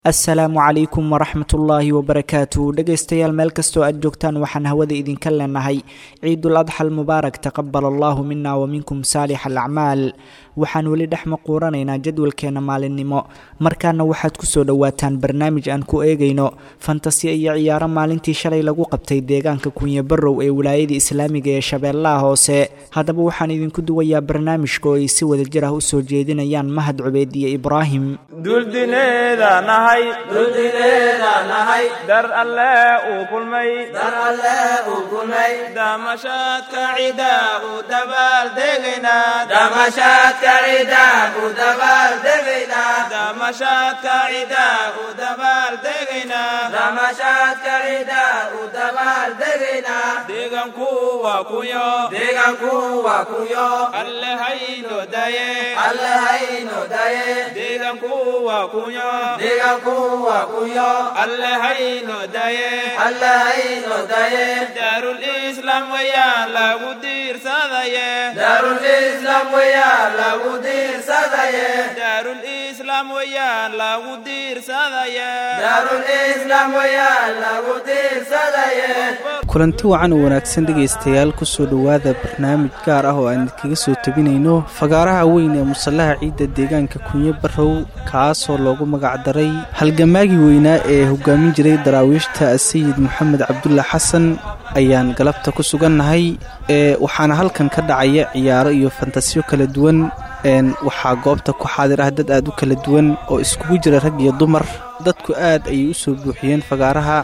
assalaamu calaykum waraxmatullaahi wabarakaatu dhegaystayaal meel kastoo aad joogtaan waxaan hawada idinka leenahay ciidul adxal mubaarak taqabal allahu mina waminkum saalix alacmaal waxaan weli dhex maquuranaynaa jadwalkeena maalinimo markaana waxaad kusoo dhowaataan barnaamij aan ku eegayno fantasiya iyo ciyaaro maalintii shalay lagu qabtay deegaanka kunye barrow ee wilaayada islaamiga ee shabeellaha hoose haddaba waxaan idinku duwayaa barnaamijka oo ay si wada jir ah usoo jeedinayaan mahad cubeed iyo ibraahim duldineeda nahay duldineeda nahay dar alle uu kulmay dar alle uu kulmay damashaadka cidaa u dabaaldegaynaa damashaadka cidaa u dabaaldegaynaa damashaadka cidaa u dabaaldegaynaa damashaadka cidaa u dabaaldegaynaa deeganku waa kunyo deegaanku waa kunyo alle hayno daye alle hayno daye deeganku waa kunyo deegaanku waa kunyo alle hayno daye alle hayno daye daarul islaam wayaan lagu diirsadaye daarul islaam wayaan lagu diirsadaye daarul islaam wayaan lagu diirsadaye daarul islaam wayaan lagu diirsadaye kulanti wacan oo wanaagsan dhegaystayaal kusoo dhowaada barnaamij gaar ah oo aan idinkaga soo tabinayno fagaaraha weyn ee musallaha ciidda deegaanka kunye barrow kaasoo loogu magacdaray halgamaagii weynaa ee hogaamin jiray daraawiishta sayid moxamed cabdulla xasan ayaan galabta ku sugannahay ee waxaana halkan ka dhacaya ciyaaro iyo fantasiyo kala duwan waxaa goobta ku xaadir ah dad aad u kala duwan oo iskugu jira rag iyo dumar dadku aad ayay u soo buuxiyeen fagaaraha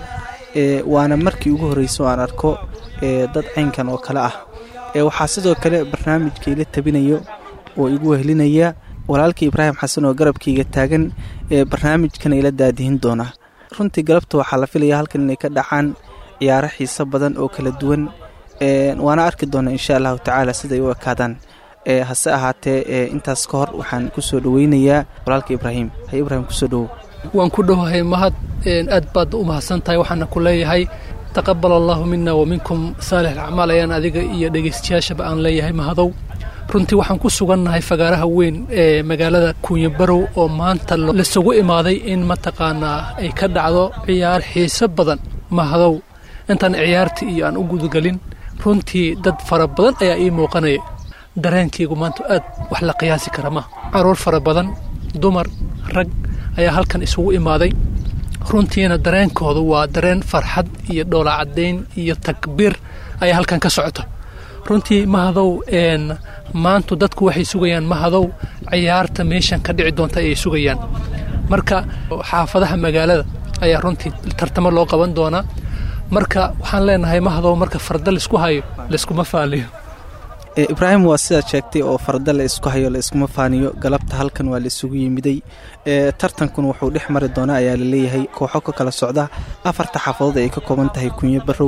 waana markii ugu horreysa oo aan arko dad caynkan oo kale ah waxaa sidoo kale barnaamijka ila tabinayo oo igu wehelinaya walaalkii ibraahim xasan oo garabkayga taagan ee barnaamijkana ila daadihin doona runtii galabta waxaa la filaya halkan inay ka dhacaan ciyaaro xiiso badan oo kala duwan waana arki doonaa insha allahu tacaala siday u ekaadaan hase ahaatee intaas ka hor waxaan kusoo dhoweynayaa walaalka ibraahim hay ibraahim kusoo dhowow waan ku dhowahay mahad aad baad u mahadsan tahay waxaana ku leeyahay taqabal allaahu mina wa minkum saalix alacmaal ayaan adiga iyo dhegaystayaashaba aan leeyahay mahadow runtii waxaan ku sugannahay fagaaraha weyn ee magaalada kuunye barow oo maanta lasugu imaaday in mataqaanaa ay ka dhacdo ciyaar xiiso badan mahadow intaan ciyaarta iyo aan u gudagelin runtii dad fara badan ayaa ii muuqanaya dareenkaygu maanta aad wax la qiyaasi kara ma caruur fara badan dumar rag ayaa halkan isugu imaaday runtiina dareenkoodu waa dareen farxad iyo dhoolacadayn iyo takbiir ayaa halkan ka socoto runtii mahadow maantu dadku waxay sugayaan mahadow ciyaarta meeshan ka dhici doonta ayay sugayaan marka xaafadaha magaalada ayaa runtii tartamo loo qaban doonaa marka waxaan leenahay mahadow marka farda laisku hayo layskuma faaliyo ibraahim waa sidaad sheegtay oo farda la isku hayo la iskuma faaniyo galabta halkan waa la isugu yimiday tartankun wuxuu dhex mari doonaa ayaa laleeyahay kooxo ka kala socda afarta xaafadood ay ka kooban tahay kunye barrow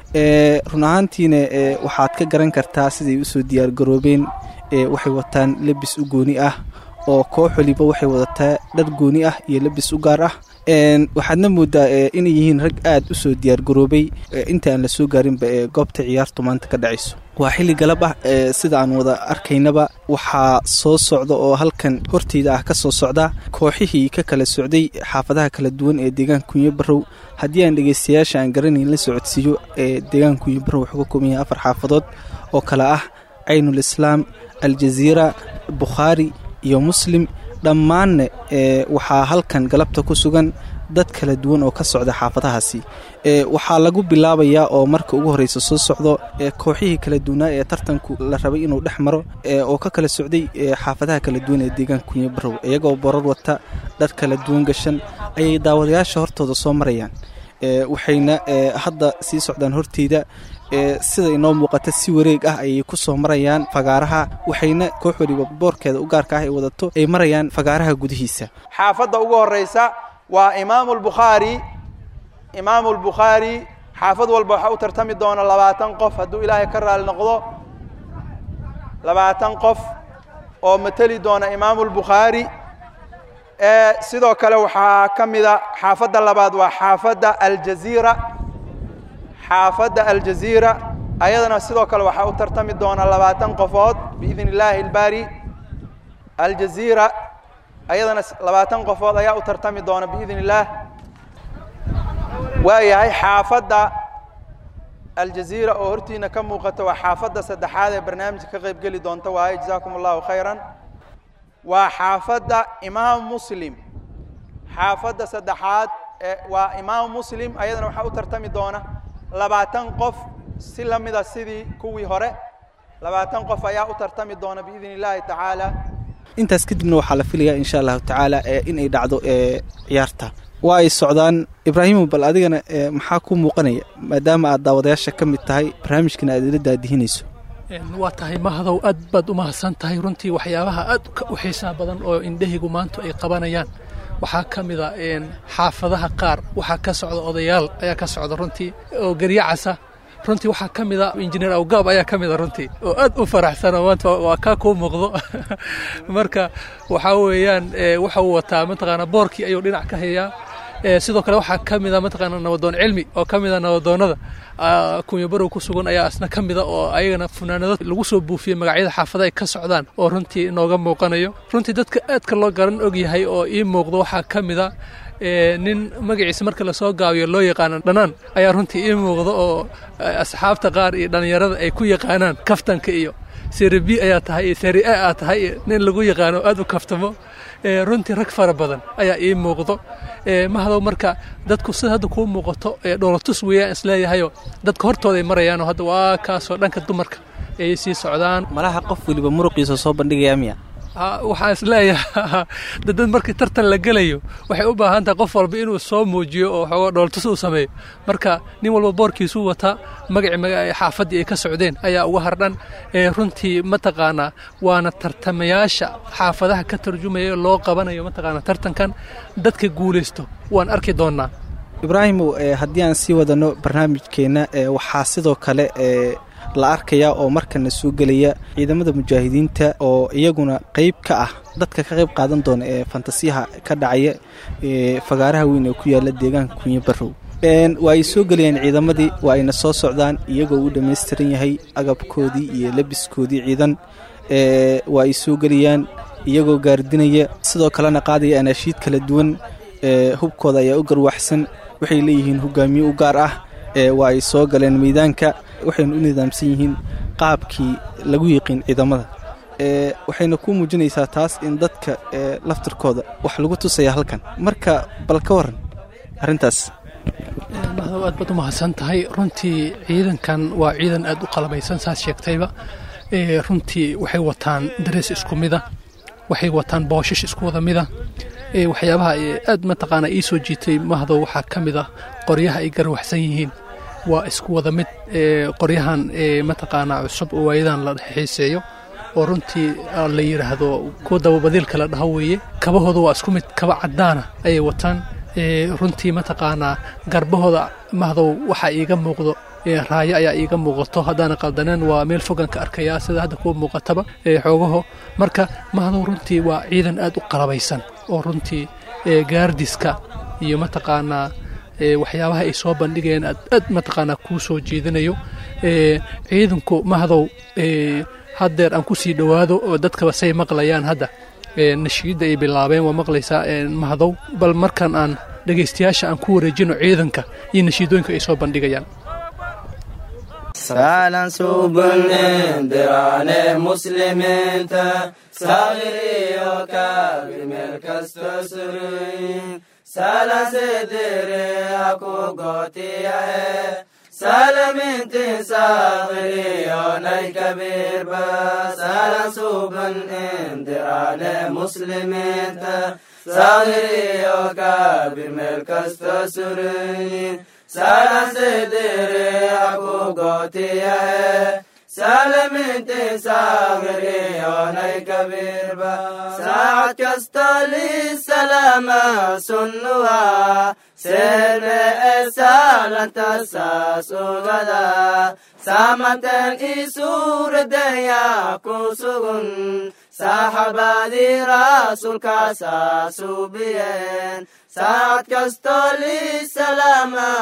run ahaantiina waxaad ka garan kartaa siday usoo diyaargaroobeen waxay wataan lebis u gooni ah oo koox waliba waxay wadataa dhar gooni ah iyo lebis u gaar ah waxaadna moodaa inay yihiin rag aad u soo diyaargaroobay inta aan la soo gaarinba ee goobta ciyaartu maanta ka dhacayso waa xilli galab ah sida aan wada arkaynaba waxaa soo socda oo halkan horteyda ah ka soo socda kooxihii ka kala socday xaafadaha kala duwan ee deegaanka kunye barrow haddii aan dhegaystayaasha aan garanayn la socodsiiyo ee deegaanka kunye barrow wuxuu ka kooban yahay afar xaafadood oo kale ah caynul islaam aljaziira bukhaari iyo muslim dhammaanna waxaa halkan galabta ku sugan dad kala duwan oo ka socda xaafadahaasi waxaa lagu bilaabayaa oo marka ugu horreysa soo socdo kooxihii kala duwanaa ee tartanku la rabay inuu dhex maro oo ka kala socday xaafadaha kala duwan ee deegaanka kunye barrow iyagoo borar wata dhar kala duwan gashan ayay daawadayaasha hortooda soo marayaan waxayna hadda sii socdaan horteyda sida inoo muuqata si wareeg ah ayay ku soo marayaan fagaaraha waxayna koox waliba boorkeeda u gaarka ah ay wadato ay marayaan fagaaraha gudihiisa xaafadda ugu horraysa waa imaamu lbukhaari imaamu lbukhaari xaafad walba waxaa u tartami doona labaatan qof hadduu ilaahay ka raali noqdo labaatan qof oo mateli doona imaamu lbukhaari sidoo kale waxaa ka mida xaafadda labaad waa xaafadda aljaziira xaafadda aljaziira ayadana sidoo kale waxaa u tartami doona labaatan qofood biidn illaahi ilbaari aljaziira ayadana labaatan qofood ayaa u tartami doona biidn illaah waayahay xaafadda aljaziira oo hortiina ka muuqata waa xaafadda saddexaad ee barnaamijka ka qayb geli doonta waaye jazaakum allahu khayran waa xaafadda imaam muslim xaafadda saddexaad waa imaam muslim ayadana waxaa u tartami doona labaatan qof si la mida sidii kuwii hore labaatan qof ayaa u tartami doona biidn illaahi tacaala intaas kadibna waxaa la filayaa insha allahu tacaala inay dhacdo ciyaarta waa ay socdaan ibraahimo bal adigana maxaa ku muuqanaya maadaama aad daawadayaasha ka mid tahay barnaamijkana aad ila daadihinayso waa tahay mahadow aad baad u mahadsan tahay runtii waxyaabaha aad u xiisaa badan oo indhahigu maanta ay qabanayaan waxaa ka mida xaafadaha qaar waxaa ka socda odayaal ayaa ka socda runtii oo geryacasa runtii waxaa ka mida injineer awgaab ayaa ka mida runtii oo aad u faraxsan oo maanta waa kaa kuu muuqdo marka waxaa weeyaan waxa uu wataa mataqaana boorkii ayuu dhinac ka hayaa sidoo kale waxaa ka mida mataqaana nabadoon cilmi oo ka mida nabadoonnada kunyabarow ku sugan ayaa asna ka mida oo ayagana funaanado lagu soo buufiyey magacyada xaafada ay ka socdaan oo runtii inooga muuqanayo runtii dadka aadka loo garan og yahay oo ii muuqdo waxaa ka mida nin magaciisa marka lasoo gaabiyo loo yaqaano dhanaan ayaa runtii ii muuqda oo asxaabta qaar iyo dhallinyarada ay ku yaqaanaan kaftanka iyo seri b ayaa tahay iyo seri a aa tahay nin lagu yaqaano aad u kaftamo runtii rag fara badan ayaa ii muuqdo mahadow marka dadku sida hadda kuu muuqato dhoolatus weeyaan isleeyahayo dadka hortooday marayaanoo hadda waa kaasoo dhanka dumarka ayay sii socdaan malaha qof weliba muruqiisa soo bandhigaya miya waxaan isleeyaha dad markii tartan la gelayo waxay u baahan tahay qof walba inuu soo muujiyo oo xooga dhooltus uu sameeyo marka nin walba boorkiisuu wataa magacii xaafaddii ay ka socdeen ayaa uga hardhan runtii mataqaanaa waana tartamayaasha xaafadaha ka tarjumaya loo qabanayo mataqaana tartankan dadka guulaysto waan arki doonaa ibraahimow haddii aan sii wadano barnaamijkeenna waxaa sidoo kale la arkayaa oo markana soo gelaya ciidamada mujaahidiinta oo iyaguna qayb ka ah dadka ka qayb qaadan doona ee fantasiyaha ka dhacaya fagaaraha weyn ee ku yaala deegaanka kunyo barow waa ay soo gelayaan ciidamadii waa ayna soo socdaan iyagoo u dhammaystiran yahay agabkoodii iyo labiskoodii ciidan waa ay soo gelayaan iyagoo gaardinaya sidoo kalena qaadaya anaashiid kala duwan hubkooda ayaa u garwaxsan waxay leeyihiin hogaamiye u gaar ah waa ay soo galeen meydaanka waxayna u nidaamsan yihiin qaabkii lagu yiqiin ciidamada waxayna ku muujinaysaa taas in dadka laftirkooda wax lagu tusaya halkan marka bal ka waran arrintaas mahdow aad baad u mahadsan tahay runtii ciidankan waa ciidan aad u qalabaysan saas sheegtayba runtii waxay wataan darees isku mida waxay wataan booshash isku wada mida waxyaabaha aad mataqaana ii soo jiitay mahdow waxaa ka mid ah qoryaha ay garwaxsan yihiin waa isku wada mid qoryahan mataqaanaa cusub oo waayadan la xiiseeyo oo runtii la yidhaahdo kuwa dababadiilka la dhaho weeye kabahooda waa isku mid kaba caddaana ayay wataan runtii mataqaanaa garbahooda mahdow waxaa iiga muuqdo raayo ayaa iiga muuqato haddaana qaldaneen waa meel fogan ka arkayaa sida hadda kuwa muuqataba xoogaho marka mahdow runtii waa ciidan aad u qalabaysan oo runtii gaardiska iyo mataqaanaa waxyaabaha ay soo bandhigayeen aad aad mataqaanaa kuu soo jeedinayo ciidanku mahdow haddeer aan ku sii dhowaado oo dadkaba say maqlayaan hadda nashiidda ay bilaabeen waa maqlaysaa mahdow bal markan aan dhegaystayaasha aan ku wareejino ciidanka iyo nashiidooyinka ay soo bandhigayaan سالا سوبن دراني مسلمين صغيري وكابر ملك استسرين سالا سدري اكو قوتي سلام انت صغيري وناي كبير بس سالا سوبن دراني مسلمين صغيري وكابر ملك استسرين سالا سدري اكو قوتي سلام انت صغيري وناي كبير بس ساعة كستالي سلامة سنوها سر سالة تساس غدا سامتن إسور ديا كوسغن صاحبادي رسول كاساسو بيين ساعة كستولي سلامة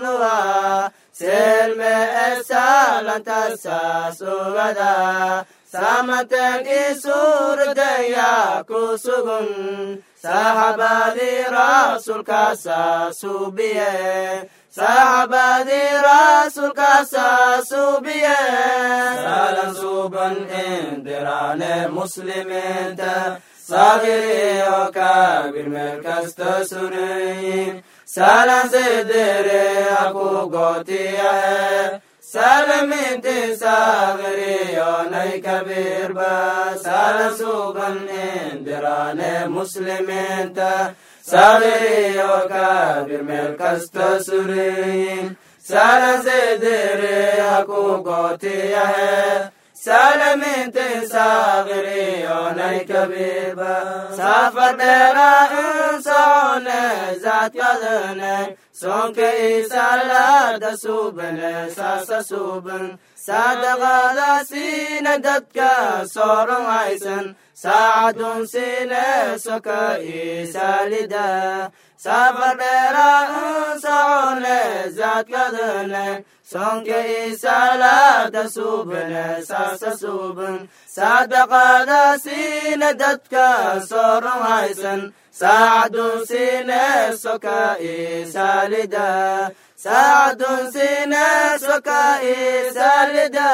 سنوها سلم سالة تساس غدا saamateen ii suuradayaa ku sugun saxaabadii rasuulkaasaa suubiye saxaabadii rasuulkaasaa suubiye salan suuban indiraane muslimiinta saagiriyo kaabir meel kasta sunayin salan sedere aku gootiyahe salaminti saagiriyo nay kabirba salan suuban indiraane muslimiinta saagiriyo kaabir meel kasta sunayin salan sedere aku gootiyahe salaminti saagiriyo nay kabirba safardheera insocone zaadkadane sonka isalada subane saasa suban sadaqada siina dadka sooran haysan saacadun siine soka isalida safardheera insocone zaadkadane sonka isalada subane saasa suban sadaqada siina dadka sooran haysan saacadun siine soka isalida saacadun siine soka isalida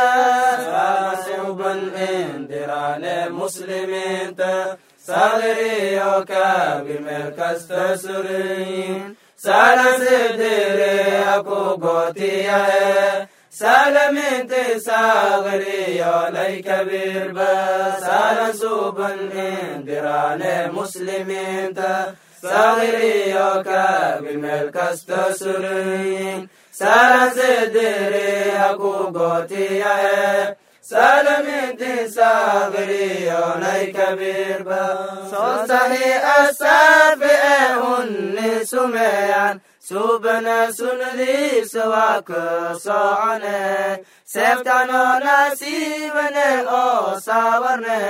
suban indiraane muslimiinta saagiriyo kaabir meel kasta surayin salan sedere aku gootiyahe salaminti saagiriyo lay kabirba salan suban indiraane muslimiinta saagiriyo kaabir meel kasta surayin salan sedere aku gootiyahe salaminti saagiriyo lay kabirba soosahi asaafi ee hunni sumeeyan subana sunadiisa waa ka socone seeftanoo nasiibane oo saawarne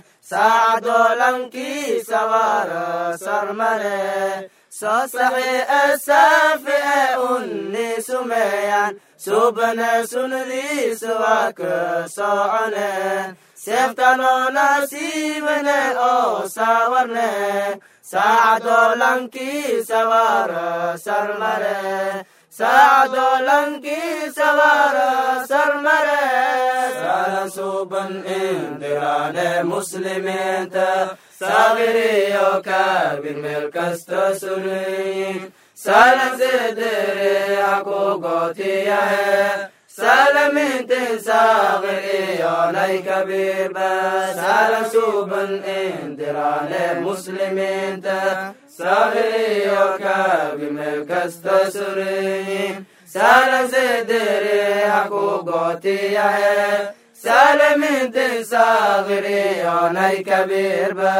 saacadoo lankii sarmane soo saxi asaafi ee unni sumeeyan subana sunadiisa waa ka socone seeftanoo nasiibane oo saawarne saacadoo lankii sawaara sarmare saacadoo lankii sawaara sarmare salan suban indiraane muslimiinta saagiriyo kaabir meel kasta sunayin salan sedere aku gootiyahe salamintin saagiriyo nay kabirba salan suban indiraane muslimiinta saagiriyo kaabir meel kasta sunayin salan sedere aku gootiyahe salamintin saagiriyo nay kabirba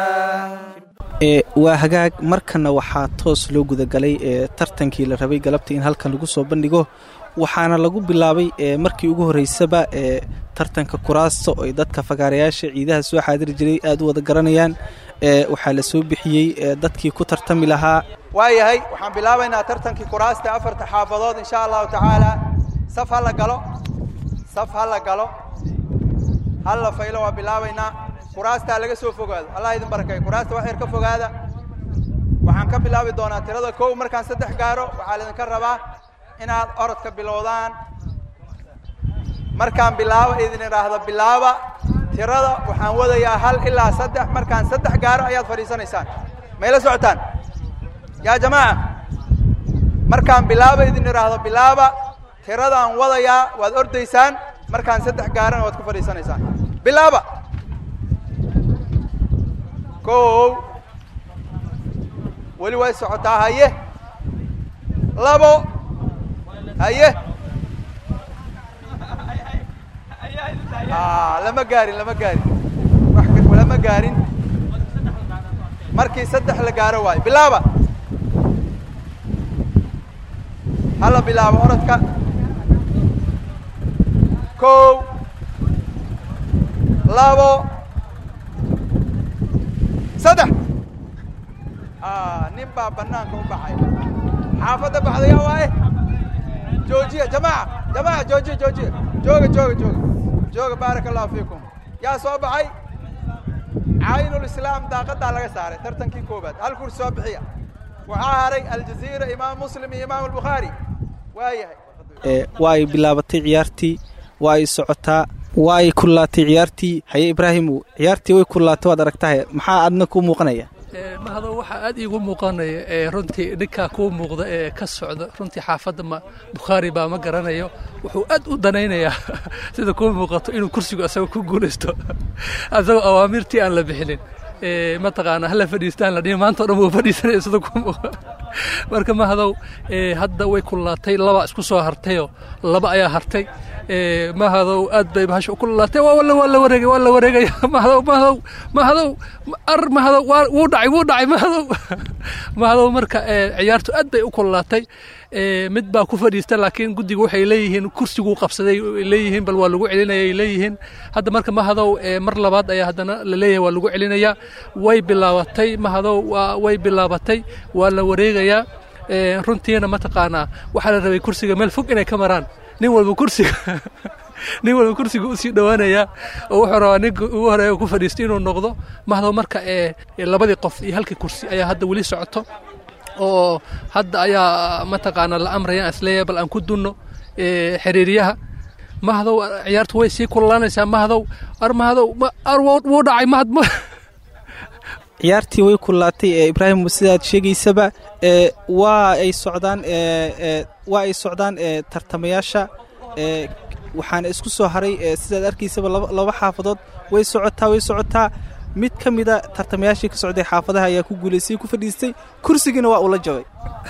waa hagaag markana waxaa toos loo gudagalay ee tartankii la rabay galabta in halkan lagu soo bandhigo waxaana lagu bilaabay markii ugu horreysaba ee tartanka kuraasta oo ay dadka fagaarayaasha ciidaha soo xaadiri jiray aad u wada garanayaan waxaa la soo bixiyey dadkii ku tartami lahaa waayahay waxaan bilaabaynaa tartankii kuraasta afarta xaafadood insha allahu tacaala saf ha la galo saf ha la galo hal la faylo waa bilaabaynaa kuraastaa laga soo fogaado allah idin barakay kuraasta wax yar ka fogaada waxaan ka bilaabi doonaa tirada kow markaan saddex gaaro waxaa laidinka rabaa inaad orodka bilowdaan markaan bilaabo idin idhaahdo bilaaba tirada waxaan wadayaa hal ilaa saddex markaan saddex gaaro ayaad fadhiisanaysaan mayla socotaan yaa jamaaca markaan bilaaba idin idhaahdo bilaaba tiradaan wadayaa waad ordaysaan markaan saddex gaarana waad ku fadhiisanaysaan bilaaba kow weli way socotaa haye labo haye lama gaarin lama gaarin lama gaarin markii saddex la gaaro waayo bilaaba hala bilaabo orodka kow labo saddex nin baa banaanka u baxay xaafadda baxdaya waaye joojiya jamaaca jamaaca joojiya joojiya jooga jooga jooga jooga baaraka allahu fiikum yaa soo baxay caynulislaam daaqadaa laga saaray tartankii koobaad hal kursi soo bixiya waxaa haray aljaziira imaam muslim iyo imaam albukhaari waa yahay waa ay bilaabatay ciyaartii waa ay socotaa waa ay kullaatay ciyaartii haye ibraahimu ciyaartii way kullaatay waad aragtahay maxaa adna kuu muuqanaya mahado waxaa aad iigu muuqanaya ee runtii ninkaa kuu muuqda ee ka socda runtii xaafadda ma bukhaari baa ma garanayo wuxuu aad u danaynayaa sida kuu muuqato inuu kursigu asaga ku guulaysto asagoo awaamirtii aan la bixinin mataqaana hala fadhiistaan la dhihi maanta o dhan wuu fadhiisanaya sida kuu muuqa marka mahadow hadda way kullaatay laba isku soo hartayoo laba ayaa hartay mahadow aad bay bahasha u kululaatay waa la waa la wareegay waa la wareegaya mahadow mahadow mahadow ar mahadow waa wuu dhacay wuu dhacay mahadow mahadow marka ciyaartu aad bay u kululaatay mid baa ku fadhiista laakiin guddiga waxay leeyihiin kursiguu qabsaday leeyihiin bal waa lagu celinaya ay leeyihiin hadda marka mahadow mar labaad ayaa haddana la leeyahay waa lagu celinayaa way bilaabatay mahadow way bilaabatay waa la wareegayaa runtiina mataqaanaa waxaa la rabay kursiga meel fog inay ka maraan nin walba kursiga nin walba kursiga usii dhowaanayaa oo wuxuu rabaa ninka ugu horeeya ku fadhiisto inuu noqdo mahdow marka labadii qof iyo halkii kursi ayaa hadda weli socoto oo hadda ayaa mataqaana la amraya isleeyahay bal aan ku dunno xiriiryaha mahdow ciyaartu way sii kululaanaysaa mahdow ar mahdow ar wuu dhacay mahad ciyaartii way kullaatay ee ibraahim sidaad sheegaysaba ee waa ay socdaan waa ay socdaan tartamayaasha waxaana isku soo haray sidaad arkaysaba laba xaafadood way socotaa way socotaa mid ka mida tartamayaashii ka socday xaafadaha ayaa ku guulaystay ku fadhiistay kursigiina waa uu la jabay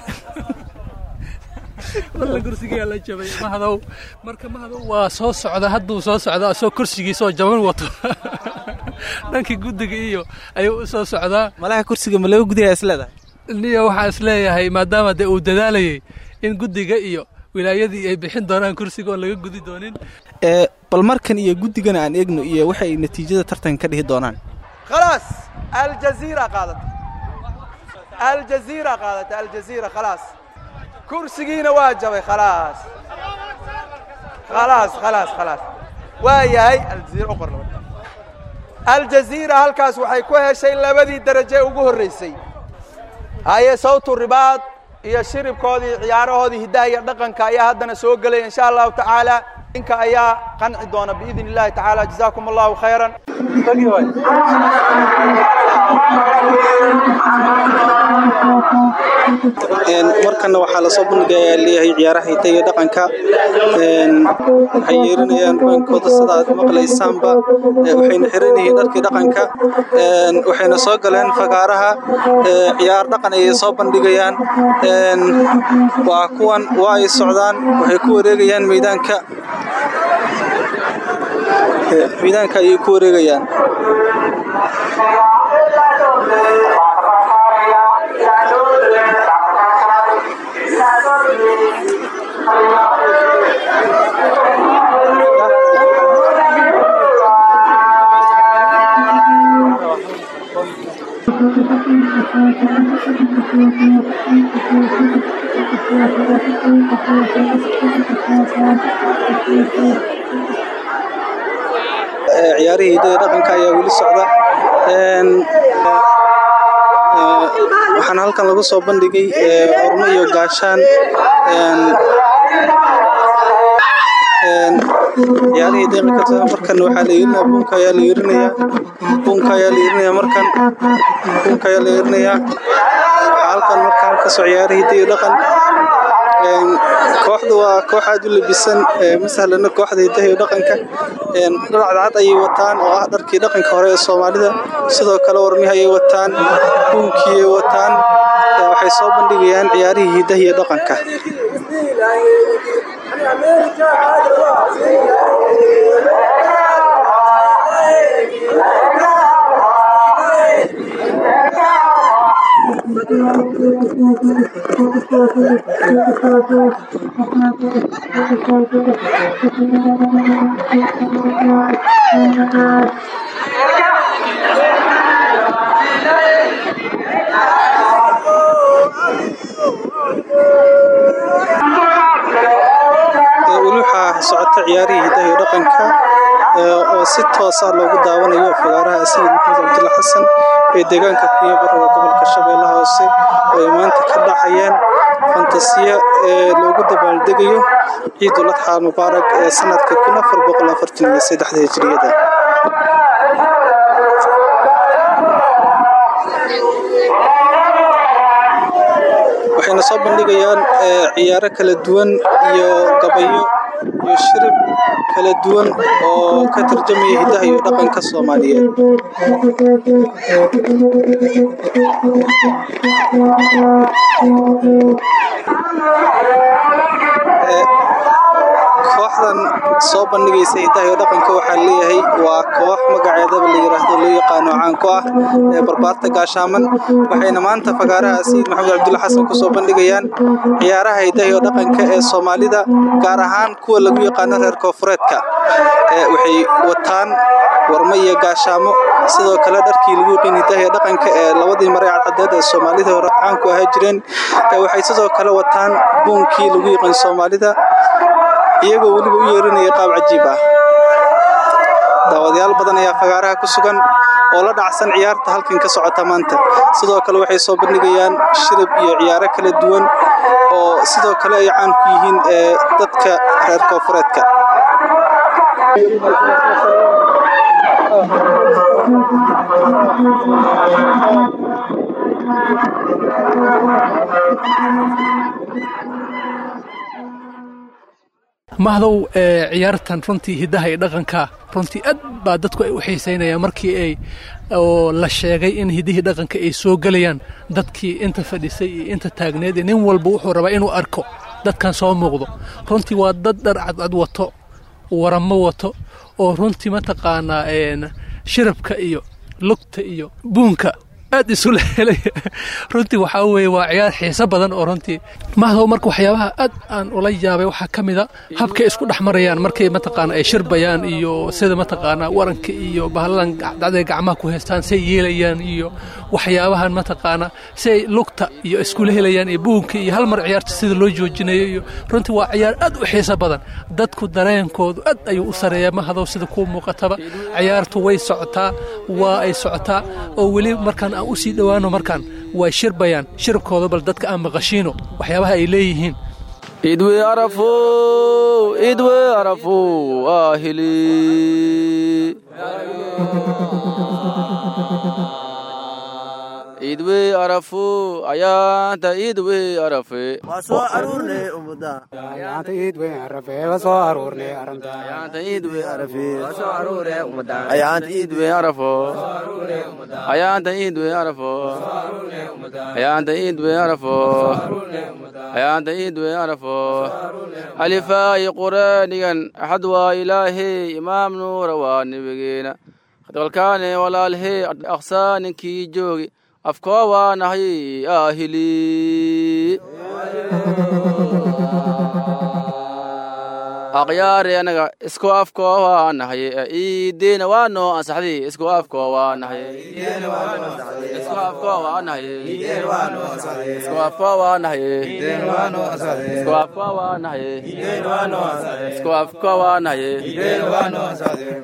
walla kursigiyaa la jabay mahadow marka mahadow waa soo socda hadduu soo socda asoo kursigiisoo jaban wato dhankii guddiga iyo ayuu u soo socdaa malaha kursiga ma laga gudaya isleedahay niyo waxaa isleeyahay maadaama dee uu dadaalayay in guddiga iyo wilaayadii ay bixin doonaan kursiga oon laga gudi doonin bal markan iyo guddigana aan eegno iyo waxay natiijada tartanka ka dhihi doonaan khalaas aljaziira qaadata aljaziira qaadata aljaziira khalaas kursigiina waa jabay khalaas khalaas khalaas khalaas waa yahay aljaziira u qor aljaziira halkaas waxay ku heshay labadii daraje ugu horraysay haye sawtu ribaad iyo shiribkoodii ciyaarahoodii hiddaha iyo dhaqanka ayaa haddana soo gelaya insha allahu tacaala ninka ayaa qanci doona biidn illahi tacaala jazaakum allahu khayran markana waxaa lasoo bandhigayaa leeyahay ciyaaraha hidda iyo dhaqanka waxay yeerinayaan baankooda sida aad maqlaysaanba waxayna xiran yihiin dharkii dhaqanka waxayna soo galeen fagaaraha ciyaar dhaqan ayay soo bandhigayaan waa kuwan waa ay socdaan waxay ku wareegayaan meydaanka meydaanka ayay ku wareegayaan ciyaarihii hidada dhaqanka ayaa weli socda waxaana halkan lagu soo bandhigay ormo iyo gaashaan ciyaarihii daqiiqata markan waxaa la yeerinaya buunka ayaa la yeerinaya buunka ayaa la yeerinaya markan buunka ayaa la yeerinaya waxaa halkan markaan kasoo ciyaarihii hidda iyo dhaqan kooxdu waa koox aad u labisan ma sahlana kooxda hiddaha iyo dhaqanka dhar cadcad ayay wataan oo ah dharkii dhaqanka hore ee soomaalida sidoo kale warmihi ayay wataan buunkii ayay wataan waxay soo bandhigayaan ciyaarihii hiddaha iyo dhaqanka weli waxaa socota ciyaarihii hiddaha iyo dhaqanka oo si toosa loogu daawanayo fagaaraha sayid maxamed cabdulla xasan ee deegaanka kuyabarada gobolka shabeellaha hoose oo ay maanta ka dhacayaan fantasiya ee loogu dabaaldegayo ciidul adxaa mubaarak ee sanadka kun afar boqol afartan iyo saddexda hijriyada waxayna soo bandhigayaan ciyaaro kala duwan iyo gabayo iyo shirib kala duwan oo ka tarjamaya hiddaha iyo dhaqanka soomaaliyeed kooxdan soo bandhigaysa hiddaha iyo dhaqanka waxaa leeyahay waa koox magaceedaba la yiraahdo loo yaqaano caan ku ah ee barbaarta gaashaaman waxayna maanta fagaaraha sayid maxamed cabdulla xasan kusoo bandhigayaan ciyaaraha hiddaha iyo dhaqanka ee soomaalida gaar ahaan kuwa lagu yaqaano reer koofureedka waxay wataan warmo iyo gaashaamo sidoo kale dharkii lagu yiqiin hiddaha iyo dhaqanka ee labadii mare cadcadeed ee soomaalida hore caan ku ahaa jireen waxay sidoo kale wataan buunkii lagu yiqiin soomaalida iyagoo weliba u yeerinaya qaab cajiib ah daawadayaal badan ayaa fagaaraha ku sugan oo la dhacsan ciyaarta halkan ka socota maanta sidoo kale waxay soo bandhigayaan shirib iyo ciyaaro kala duwan oo sidoo kale ay caan ku yihiin ee dadka reer koofureedka mahdow ciyaartan runtii hiddaha iyo dhaqanka runtii aad baa dadku ay u xiisaynayaan markii ay oo la sheegay in hiddihii dhaqanka ay soo gelayaan dadkii inta fadhisay iyo inta taagneed nin walba wuxuu rabaa inuu arko dadkan soo muuqdo runtii waa dad dhar cadcad wato waramo wato oo runtii mataqaanaa shirabka iyo lugta iyo buunka aad isula helay runtii waxaa weeye waa ciyaar xiiso badan oo runtii mahdow marka waxyaabaha aad aan ula yaabay waxaa ka mida habkay isku dhex marayaan markay mataqaana ay shirbayaan iyo sida mataqaana waranka iyo bahalladan dacday gacmaha ku haystaan say yeelayaan iyo waxyaabahan mataqaana say lugta iyo iskula helayaan iyo buunka iyo hal mar ciyaarta sida loo joojinayo iyo runtii waa ciyaar aad u xiiso badan dadku dareenkoodu aad ayuu u sareeyaa mahdow sida kuu muuqataba ciyaartu way socotaa waa ay socotaa oo weli markaan aan usii dhowaano markaan way shirbayaan shirabkooda bal dadka aan maqashiino waxyaabaha ay leeyihiin idwe arafo idwe arafo ahili idwe arafo ayaanta idwe arafe soo aruurne umada ayaanta idwe arafe soo aruurne aranta ayaanta idwe arafe soo aruurne umada ayaanta idwe arafo ayaanta idwe arafo ayaanta idwe arafo ayaanta idwe arafo alifaayi quraanigan axad waa ilaahay imaam nuura waa nebigeena dalkaane walaalhee aqsaaninkii joogi afkoo waa nahay ahili aqyaari anaga isku afkoo waa nahay iideena waa noo ansaxday isku afkoo waa nahay isku afkoo waa nahay isku afkoo waa nahay isku afkoo waa nahay isku afkoo waa nahay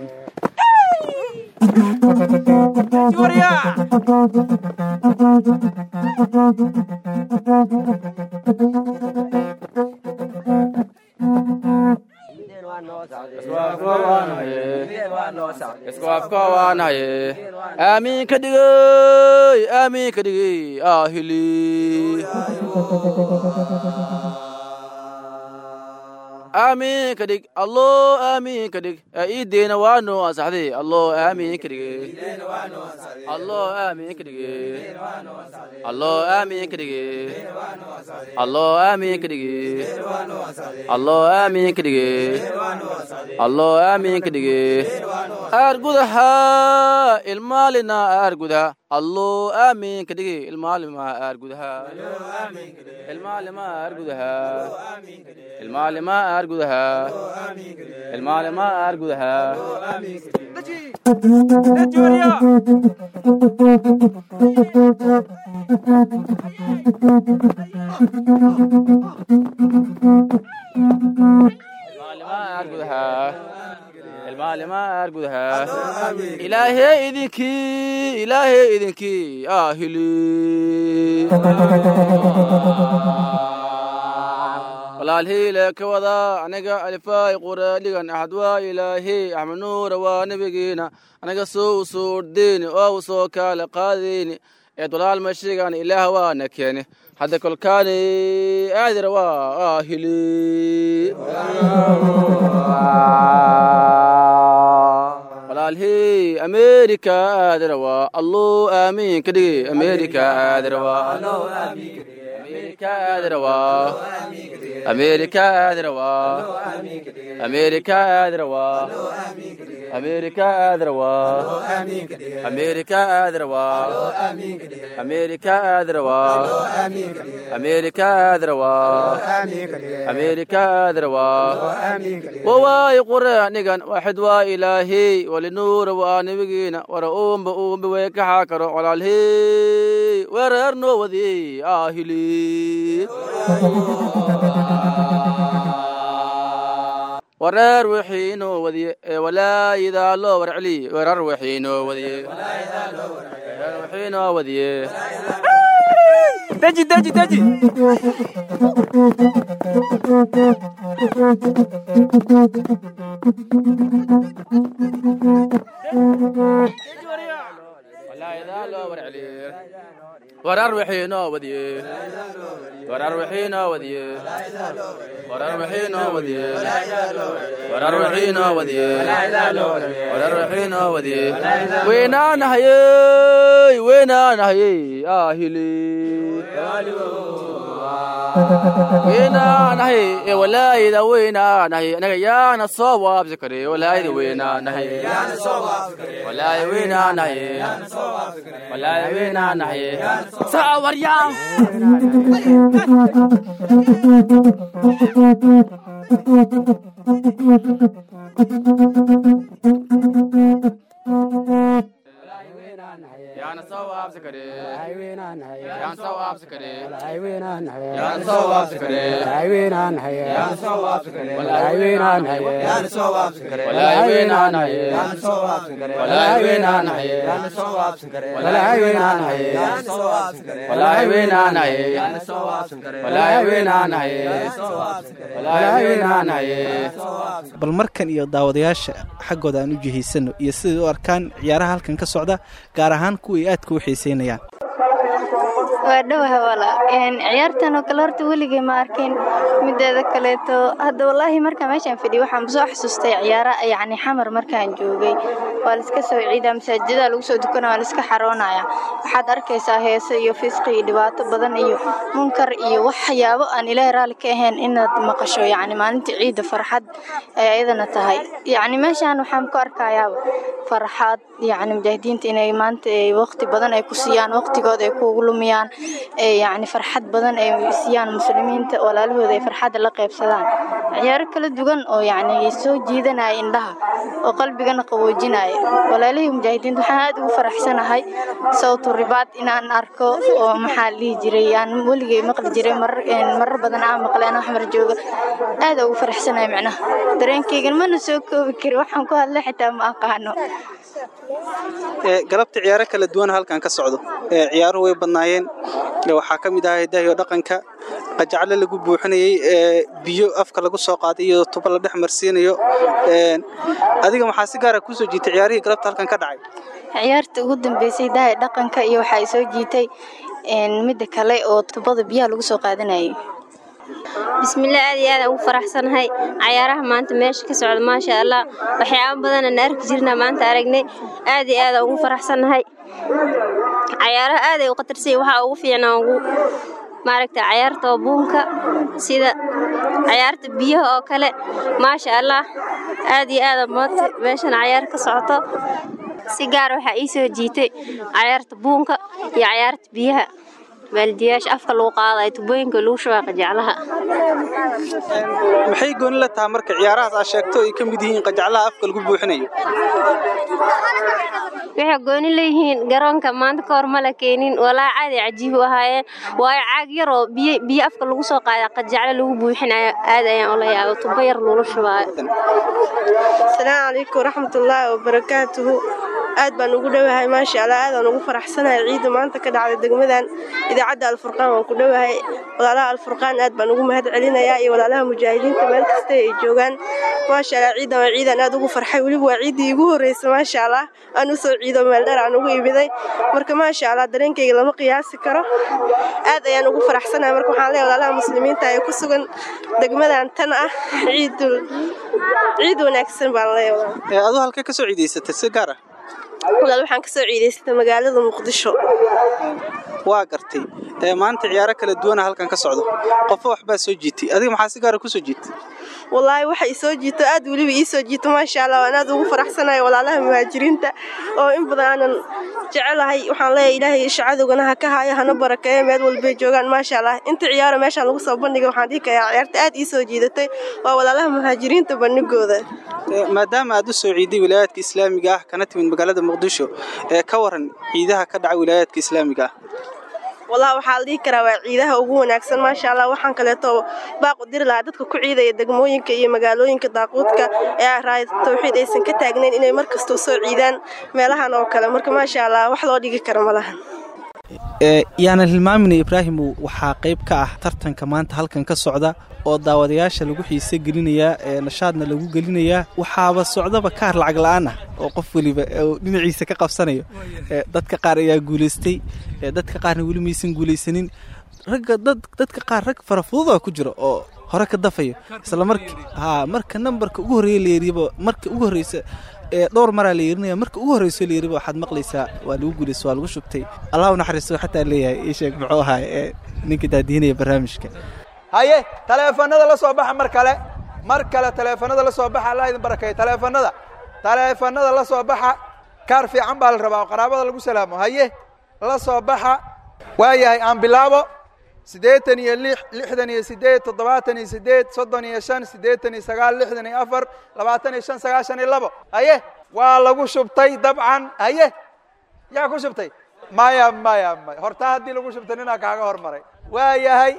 isku afka waanahaye aamiin ka dhigay aamiin ka dhigay ahili aamiin ka dhig allo aamiin ka dhig iideena waa noo ansaxday allo aamiin ka dhigay allo aamiin ka dhigay allo aamiin ka dhigay allo aamiin ka dhigay allo aamiin ka dhigay allo aamiin ka dhigay aar gudaha ilmaalina aar gudaha allo aamiin ka dhigay ilmaalima aar gudaha ilmaalima aar gudaha ilmaalima aar gudaha ilmaalima aar gudaha ilmaalima aar gudaha ilmaalimaar gudaha ilaahey idinkii ilaahey idinkii ahili walaalhiile ka wada aniga alifaay quraadhigan axad waa ilaahey axmed nuura waa nebigiina aniga soo u suurdeyni oo u soo kaale qaadeyni eed walaal mashigan ilaah waana keeni hadda kolkaani aadira waa ahili walaalhey amerika aadira waa alluu aamiin ka dhigi amerika aadira waa amerika aadira waa amerika aadira waa amerika aadira waa amerika aadira waa amerika aadira waa amerika aadira waa amerika aadira waa amerika aadira waa wawaay quraanigan waxid waa ilaahey walinuura waa nebigiina wara uumba uumba way ka xaakaro walaalhey weereer noo wadiyey ahili wareer wixii inoo wadiye ee walaayidaa loo warceliye weerar wixii inoo wadiye weerar wixii inoo wadiye deji deji deji walaayidaa loo warceliye warar wixii inoo wadiye warar wixii inoo wadiye warar wixii inoo wadiye warar wixii inoo wadiye warar wixii inoo wadiye weynaanahayey weynaanahayey ahili weynaanahay ee walaayida weynaanahay anaga yaana soo waabsi kare walaayida weynaanahay walaayida weynaanahay walaayida weynaanahay sawaryaa yaana soo waabsi kare yaana soo waabsi kare yaana soo waabsi kare yaana soo waabsi kare walaay weynaanahay yaana soo waabsi kare walaay weynaanahay yaana soo waabsi kare walaay weynaanahay yaana soo waabsi kare walaay weynaanahay yaana soo waabsi kare walaay weynaanahay yaana soo waabsi kare walaay weynaanahay walaay weynaanahay bal markan iyo daawadayaasha xaggooda aan u jihaysano iyo siday u arkaan ciyaaraha halkan ka socda gaar ahaan kuway aadka u xiiseynayaan waa dhowaha wala ciyaartan oo kale horta weligay ma arkin mideeda kaleeto hadda wallaahi markaa meeshaan fadhiya waxaan soo xasuustay ciyaara yacni xamar markaan joogay waa laiska soo ciidaa masaajidada lagu soo dukanaya waa laiska xaroonaya waxaad arkaysaa heese iyo fisqi iyo dhibaato badan iyo munkar iyo waxyaabo aan ilaahay raalli ka ahayn inaad maqasho yacni maalinta ciidda farxad ay ayadana tahay yacni meeshaan waxaan ku arkayaaba farxad yacni mujaahidiinta inay maanta waqti badan ay ku siiyaan waqtigooda ay kuugu lumiyaan yacni farxad badan ay siiyaan muslimiinta walaalahooda ay farxadda la qaybsadaan ciyaaro kala duwan oo yacni soo jiidanaya indhaha oo qalbigana qaboojinaya walaalihii mujaahidiinta waxaan aad ugu faraxsanahay sawtu ribaad inaan arko oo maxaa la dhihi jiray aan weligay maqli jiray marar badan aan maqlay anoo xamar jooga aad ugu faraxsanahay macnaha dareenkaygan mana soo koobi kari waxaan ku hadlay xitaa ma aqaano galabta ciyaaro kala duwan halkan ka socdo ciyaaruhu way badnaayeen waxaa ka mid ahaa hidahiyo dhaqanka qajaclo lagu buuxinayey biyo afka lagu soo qaaday iyo tubo la dhex marsiinayo adiga maxaa si gaara kusoo jiitay ciyaarihii galabta halkan ka dhacay ciyaarta ugu dambeysay hidahay dhaqanka iyo waxaa soo jiitay midda kale oo tubada biyaha lagu soo qaadanayay bismillaah aad iyo aad ugu faraxsanahay cayaaraha maanta meesha ka socda maasha allah waxyaabo badanaan arki jirnaa maanta aragnay aad iyo aad ugu faraxsanahay cayaaraha aaday u khatarsay waxaa ugu fiicnaa ugu maaragta cayaarta buunka sida cayaarta biyaha oo kale maasha allah aad iyo aad maanta meeshan cayaar ka socoto si gaar waxaa ii soo jiitay cayaarta buunka iyo cayaarta biyaha baaldiyaasha afka lagu qaadayo tubooyinka lagu shubaa qajaclaha maxay gooni la tahay marka ciyaarahaas aad sheegto ay ka mid yihiin qajaclaha afka lagu buuxinayo waxay gooni leeyihiin garoonka maanta ka hor ma la keenin walaa caadi cajiib u ahaayeen waayo caag yaroo biyo biyo afka lagu soo qaada qajacle lagu buuxinayo aad ayaan ula yaabo tubo yar loola shubaayo asalaamu calaykum waraxmatullaahi wabarakaatuhu aad baan ugu dhowahay maasha allah aadaan ugu faraxsanahay ciidda maanta ka dhacda degmadan idaacadda alfurqaan waan ku dhowahay walaalaha alfurqaan aad baan ugu mahad celinayaa iyo walaalaha mujaahidiinta meel kasta ay joogaan maasha allah ciidan waa ciidan aad ugu farxay weliba waa ciiddii igu horreysa maasha allah aan u soo ciido meeldheer aan ugu imiday marka maasha allah dareenkayga lama qiyaasi karo aad ayaan ugu faraxsanahay marka waxaan leeyahay walaalaha muslimiinta ee ku sugan degmadan tan ah ciidul ciid wanaagsan baan leeyahay aduu halkee ka soo ciidaysatay si gaar ah walaal waxaan kasoo ciidaystay magaalada muqdisho waa gartay maanta ciyaaro kala duwana halkan ka socdo qofo waxbaa soo jiitay adiga maxaa si gaara ku soo jiitay wallaahi waxa i soo jiito aad weliba ii soo jiito maasha allah waan aad ugu faraxsanahay walaalaha muhaajiriinta oo in badan aanan jecelahay waxaan leeyahay ilaahay shacadogana ha ka haayo hana barakeeyo meel walbay joogaan maasha allah inta ciyaaro meeshaan lagu soo bandhigay waxaan dhihi karaa ciyaarta aad ii soo jiidatay waa walaalaha muhaajiriinta bandhigooda maadaama aad u soo ciiday wilaayaadka islaamiga ah kana timid magaalada muqdisho ee ka waran ciidaha ka dhaca wilaayaadka islaamiga ah wallahi waxaa la dhihi karaa waa ciidaha ugu wanaagsan maasha allah waxaan kaleeto baaqu diri lahaa dadka ku ciidaya degmooyinka iyo magaalooyinka daaquudka ee raaya tawxiid aysan ka taagnayn inay mar kastoo soo ciidaan meelahan oo kale marka maasha allah wax loo dhigi karo malahan yaanan hilmaamina ibraahimow waxaa qayb ka ah tartanka maanta halkan ka socda oo daawadayaasha lagu xiise gelinayaa ee nashaadna lagu gelinayaa waxaaba socdaba kaar lacag la-aan ah oo qof weliba dhinaciisa ka qabsanayo dadka qaar ayaa guulaystay dadka qaarna weli maysan guulaysanin ragga dadka qaar rag farafududa ku jira oo hore ka dafayo isla marki ha marka nambarka ugu horreeya layiriba marka ugu horreysa dhowr maraa la yeerinaya marka ugu horreyso la yiriba waxaad maqlaysaa waa lagu guulaysa waa lagu shubtay allah u naxariisto xataa leeyahay ii sheeg muxuu ahaa ee ninka daadiinaya barnaamijka haye taleefanada la soo baxa mar kale mar kale taleefanada la soo baxa allah idin barakeeyo taleefanada taleefanada la soo baxa kaar fiican baa la rabaa oo qaraabada lagu salaamo haye la soo baxa waayahay aan bilaabo siddeetan iyo lix lixdan iyo siddeed toddobaatan iyo siddeed soddon iyo shan siddeetan iyo sagaal lixdan iyo afar labaatan iyo shan sagaashan iyo labo haye waa lagu shubtay dabcan haye yaa ku shubtay maya maya maya hortaa haddii lagu shubtay ninaa kaaga hormaray waayahay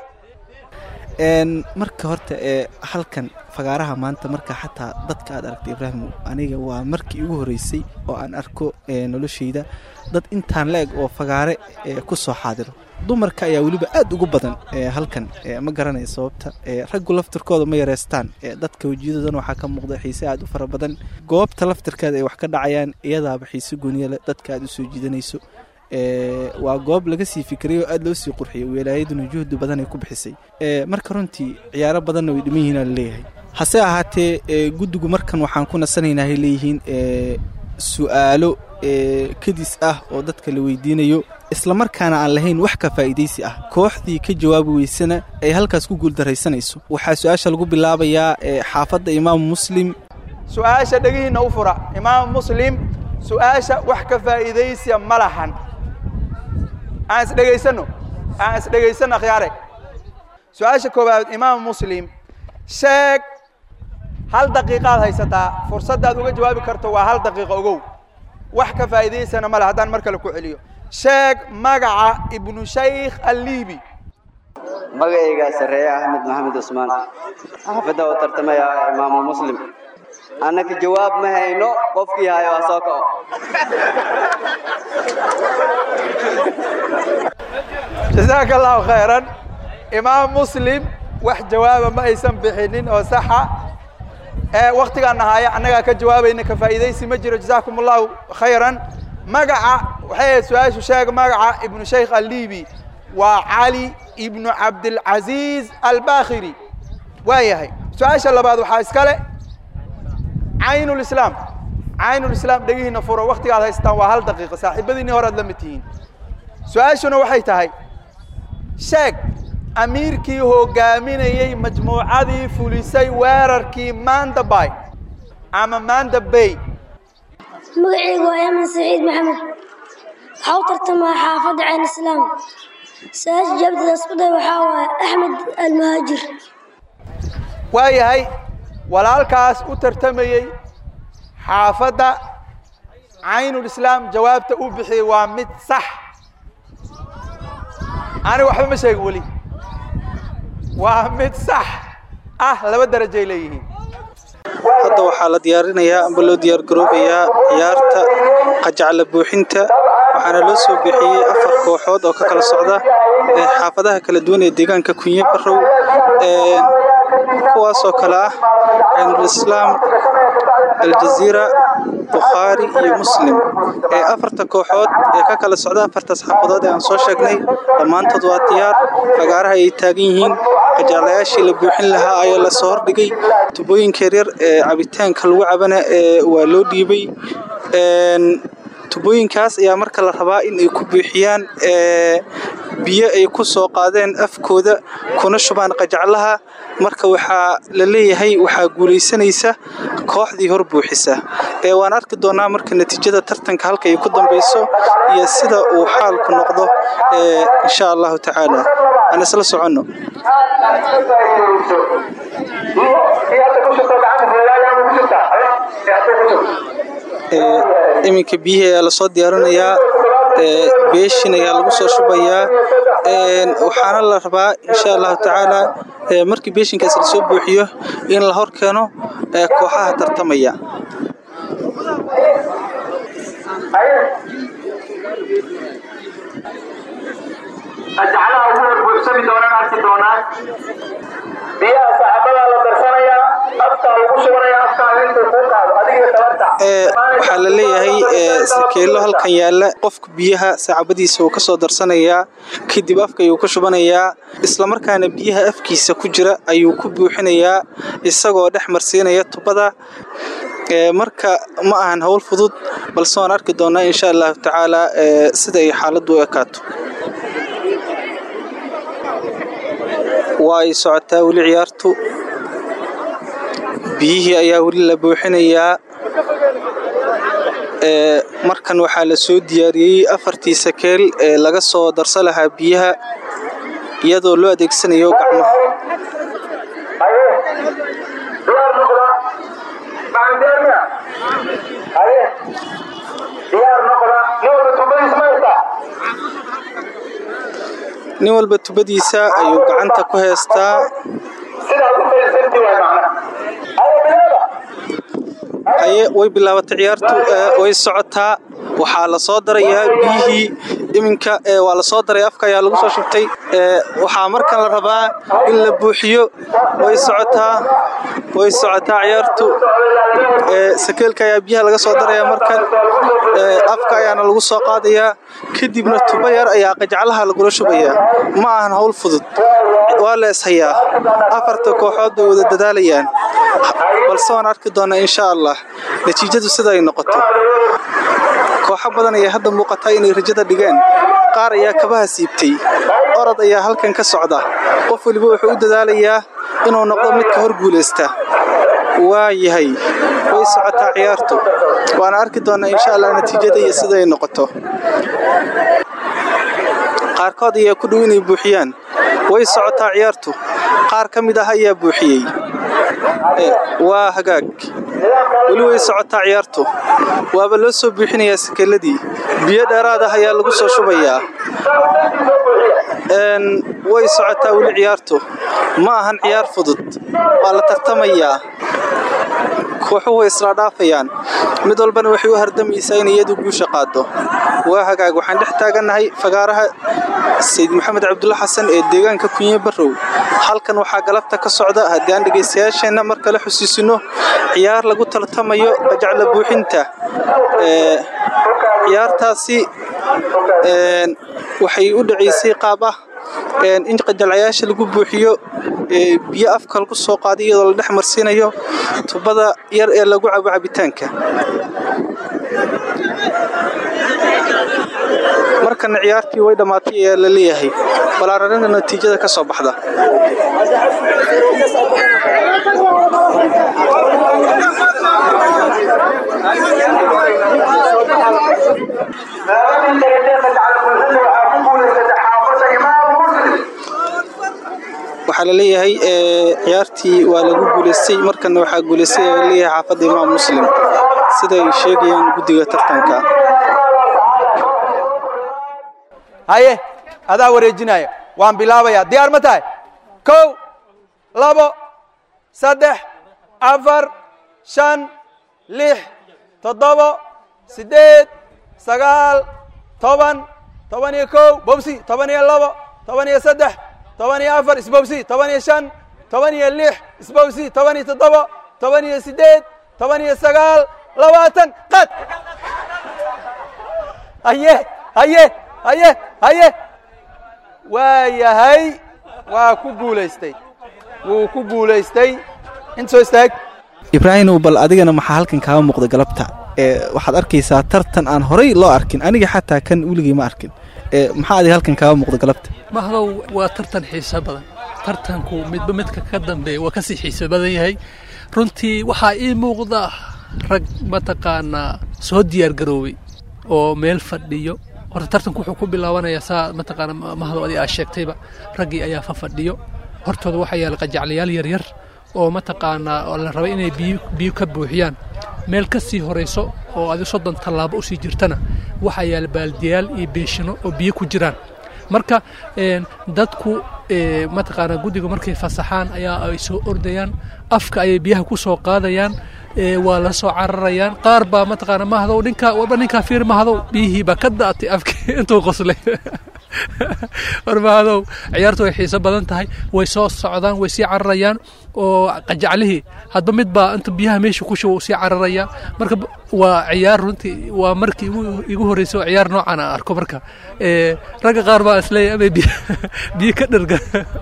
marka horta ee halkan fagaaraha maanta marka xataa dadka aad aragtay ibraahim aniga waa markii ugu horreysay oo aan arko noloshayda dad intaan la-eg oo fagaare ku soo xaadiro dumarka ayaa weliba aad ugu badan halkan ma garanaya sababta raggu laftirkooda ma yareystaan dadka wejiyadoodan waxaa ka muuqda xiise aad u fara badan goobta laftirkeeda ay wax ka dhacayaan iyadaaba xiise gooniyale dadka aad u soo jiidanayso waa goob laga sii fikirayoo aad loo sii qurxiyay wilaayaduna juhdi badan ay ku bixisay marka runtii ciyaaro badanna way dhiman yihiin aa laleeyahay hase ahaatee guddigu markan waxaan ku nasanaynaa hay leeyihiin su'aalo kadis ah oo dadka la weydiinayo islamarkaana aan lahayn wax ka faa'iidaysi ah kooxdii ka jawaabi weysana ay halkaas ku guuldaraysanayso waxaa su-aasha lagu bilaabayaa xaafadda imaamu muslim su-aasha dhegihiinna u fura imaamu muslim su-aasha wax ka faa'iidaysiya ma lahan aan isdhegaysano aan isdhegaysano akhyaare su-aasha koowaad imaamu muslim sheeg hal daqiiqaad haysataa fursaddaad uga jawaabi karto waa hal daqiiqo ogow wax ka faa'iidaysana ma leh haddaan mar kale ku celiyo sheeg magaca ibnu shaykh alliibi magacaygaa sarreeye axmed maxamed cusmaan xaafadda u tartamaya imaamu muslim annaka jawaab ma hayno qofkii hayo waa soo kaco jasaaka allahu khayran imaam muslim wax jawaaba ma aysan bixinin oo saxa ee waktigaan nahaaya annagaa ka jawaabayna ka faa'iidaysi ma jiro jasaakum allahu khayran magaca waxay ahayd su-aashu sheeg magaca ibnu shaykh alliibi waa cali ibnu cabdilcaziiz albakhiri waa yahay su-aasha labaad waxaa iskale caynulislaam caynulislaam dhegihiina furo waktigaad haystaan waa hal daqiiqo saaxiibadiinii horead la mid tihiin su-aashuna waxay tahay sheeg amiirkii hoggaaminayey majmuucadii fulisay weerarkii manda bay ama manda bay magacaygu waa yaman saciid maxamed waxaa u tartamaa xaafadda ceen islaam su-aasha jawaabteeda isku day waxaa waaye axmed almuhaajir waayahay walaalkaas u tartamayey xaafadda caynulislaam jawaabta uu bixiyey waa mid sax aniga waxba ma sheegin weli waa mid sax ah laba darajay leeyihiin hadda waxaa la diyaarinayaa amba loo diyaargaroobayaa ciyaarta qajacla buuxinta waxaana loo soo bixiyey afar kooxood oo ka kala socda ee xaafadaha kala duwan ee deegaanka kunye barow kuwaasoo kale ah caynulislaam aljaziira bukhaari iyo muslim ee afarta kooxood ee ka kala socda afartaas xaafadood ee aan soo sheegnay dhammaantood waa diyaar fagaaraha ay taagan yihiin qajaclayaashii la buuxin lahaa ayaa la soo hordhigay tubooyinka yaryar ee cabitaanka lagu cabana ee waa loo dhiibay tubooyinkaas ayaa marka la rabaa in ay ku buuxiyaan biyo ay ku soo qaadeen afkooda kuna shubaan qajaclaha marka waxaa la leeyahay waxaa guulaysanaysa kooxdii hor buuxisa ee waan arki doonaa marka natiijada tartanka halka ay ku dambayso iyo sida uu xaalku noqdo insha allahu tacaala aan isla soconno iminka biyihii ayaa lasoo diyaarinayaa beeshin ayaa lagu soo shubayaa waxaana la rabaa insha allahu tacaala markii beeshinkaas lasoo buuxiyo in la hor keeno kooxaha tartamaya ajaclaha ugu horbuuxsami doonaan arki doonaan biyaha saxaabadaa la darsanayaa afkaa lagu shubanaya afkaa intuu kuu qaado adiga tabarta waxaa la leeyahay sakeelo halkan yaalla qofka biyaha saacabadiisa uu ka soo darsanayaa kadib afka ayuu ka shubanayaa islamarkaana biyaha afkiisa ku jira ayuu ku buuxinayaa isagoo dhex marsiinaya tubada marka ma ahan howl fudud balse waan arki doonaa insha allahu tacaala sida ay xaaladdu u ekaato waa ay socotaa weli ciyaartu biyihii ayaa weli la buuxinayaa markan waxaa la soo diyaariyey afartii sakeel ee laga soo darsa lahaa biyaha iyadoo loo adeegsanayo gacmaha nin walba tubadiisa ayuu gacanta ku heystaa aye way bilaabatay ciyaartu way socotaa waxaa la soo darayaa biyihii iminka waa la soo daray afka ayaa lagu soo shubtay waxaa markan la rabaa in la buuxiyo way socotaa way socotaa ciyaartu sakeelka ayaa biyaha laga soo daraya markan afka ayaana lagu soo qaadayaa kadibna tubo yar ayaa qajaclaha lagula shubayaa ma ahan howl fudud waa la ishayaa afarta kooxood bay wada dadaalayaan balse waan arki doonaa insha allah natiijadu sida ay noqoto kooxo badan ayaa hadda muuqataa inay rajada dhigeen qaar ayaa kabaha siibtay orod ayaa halkan ka socda qof weliba wuxuu u dadaalayaa inuu noqdo midka hor guulaysta waa yahay way socotaa ciyaartu waana arki doonaa insha allah natiijada iyo sida ay noqoto qaarkood ayaa ku dhow inay buuxiyaan way socotaa ciyaartu qaar ka mid ah ayaa buuxiyey waa hagaag weli way socotaa ciyaartu waaba loo soo buuxinayaa sakeeladii biyo dheeraad ah ayaa lagu soo shubayaa way socotaa weli ciyaartu ma ahan ciyaar fudud waa la tartamayaa kooxuhu way isla dhaafayaan mid walbana waxay u hardamaysaa in iyadu guusha qaado waa hagaag waxaan dhex taagannahay fagaaraha sayid maxamed cabdulla xasan ee deegaanka kunye barrow halkan waxaa galabta ka socda haddii aan dhegaystayaasheenna mar kale xusuusino ciyaar lagu tartamayo qajacla buuxinta ciyaartaasi waxay u dhacaysay qaab ah in qajalayaasha lagu buuxiyo biyo afka lagu soo qaaday iyadoo la dhex marsiinayo tubada yar ee lagu cabo cabitaanka markana ciyaartii way dhammaatay ayaa la leeyahay balaararina natiijada ka soo baxda maamulka darajada gacalbuuxinta waxaa ku guulaysatay xaafadda imaam waxaa la leeyahay ciyaartii waa lagu guulaystay markana waxaa guulaystay ayaa leeyahay xaafadda imaam muslim siday sheegayaan guddiga tartanka haye adaa wareejinaya waan bilaabayaa diyaar ma tahay kow labo saddex afar shan lix toddobo siddeed sagaal toban toban iyo kow bobsi toban iyo labo toban iyo saddex toban iyo afar isbobsi toban iyo shan toban iyo lix isbobsi toban iyo toddobo toban iyo siddeed toban iyo sagaal labaatan qad haye haye haye haye waa yahay waa ku guulaystay wuu ku guulaystay inta soo istaag ibraahimow bal adigana maxaa halkan kaaga muuqda galabta waxaad arkaysaa tartan aan horay loo arkin aniga xataa kan weligii ma arkin maxaa adiga halkan kaaga muuqda galabta mahdow waa tartan xiiso badan tartanku midba midka ka dambeeya waa kasii xiiso badan yahay runtii waxaa ii muuqda rag mataqaanaa soo diyaar garoobay oo meel fadhiyo horta tartanku wuxuu ku bilaabanayaa saa mataqaana mahdow adi aa sheegtayba raggii ayaa fa fadhiyo hortooda waxaa yaala qajaclayaal yaryar oo mataqaanaa oo la rabay inay biyo biyo ka buuxiyaan meel ka sii horayso oo adi soddon tallaabo usii jirtana waxaa yaala baaldiyaal iyo beeshino oo biyo ku jiraan marka dadku mataqaanaa guddiga markay fasaxaan ayaa ay soo ordayaan afka ayay biyaha ku soo qaadayaan waa la soo cararayaan qaar baa mataqaana mahdow ninkaa waba ninkaa fiir mahdow biyihii baa ka daatay afkii intuu qoslay war mahdow ciyaartu way xiiso badan tahay way soo socdaan way sii cararayaan oo qajaclihii hadba mid baa inta biyaha meesha ku shuba sii cararaya marka waa ciyaar runtii waa markii igu horreysay oo ciyaar noocan aan arko marka ragga qaar baa isleeyahay amay biyo ka dherga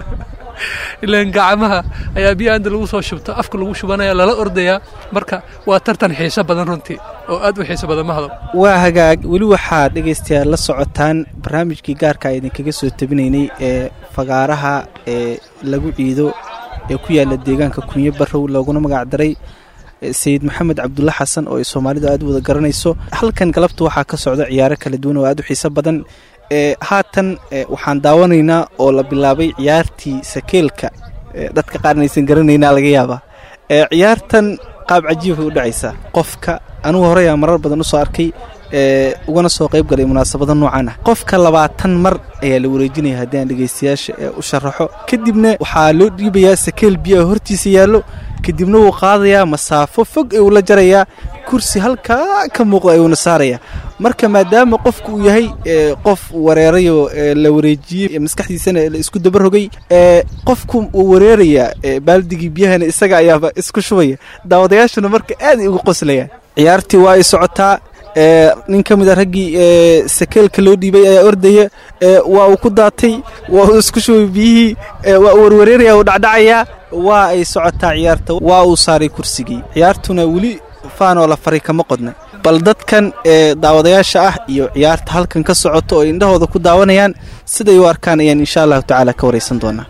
ilaan gacmaha ayaa biyaha inta lagu soo shubto afka lagu shubanaya lala ordayaa marka waa tartan xiiso badan runtii oo aad u xiiso badan mahdow waa hagaag weli waxaad dhegaystayaal la socotaan barnaamijkii gaarka idinkaga soo tabinaynay ee fagaaraha ee lagu ciido ee ku yaala deegaanka kunyo barrow looguna magac daray sayid maxamed cabdulla xasan oo ay soomaalidu aad u wada garanayso halkan galabta waxaa ka socda ciyaaro kala duwan oo aad u xiiso badan haatan waxaan daawanaynaa oo la bilaabay ciyaartii sakeelka dadka qaarna aysan garanaynaa laga yaabaa ciyaartan qaab cajiibay u dhacaysaa qofka anugu horeyaa marar badan usoo arkay ugana soo qayb galay munaasabada noocan ah qofka labaatan mar ayaa la wareejinaya haddii aan dhegaystayaasha u sharaxo kadibna waxaa loo dhiibayaa sakeel biyaha hortiisa yaallo kadibna wuu qaadayaa masaafo fog ayuu la jarayaa kursi halkaa ka muuqda ayuuna saarayaa marka maadaama qofku uu yahay qof wareerayoo la wareejiyey maskaxdiisana la isku dabarogay qofku uu wareerayaa baaldigii biyahana isaga ayaaba isku shubaya daawadayaashuna marka aad ay ugu qoslayaan ciyaartii waa ay socotaa nin ka mid a raggii sakeelka loo dhiibay ayaa ordaya waa uu ku daatay waa uu isku shubay biyihii waa uu warwareeraya uu dhacdhacayaa waa ay socotaa ciyaarta waa uu saaray kursigii ciyaartuna weli faanoo la faray kama qodna bal dadkan ee daawadayaasha ah iyo ciyaarta halkan ka socoto oo indhahooda ku daawanayaan siday u arkaan ayaan insha allahu tacaala ka waraysan doonaa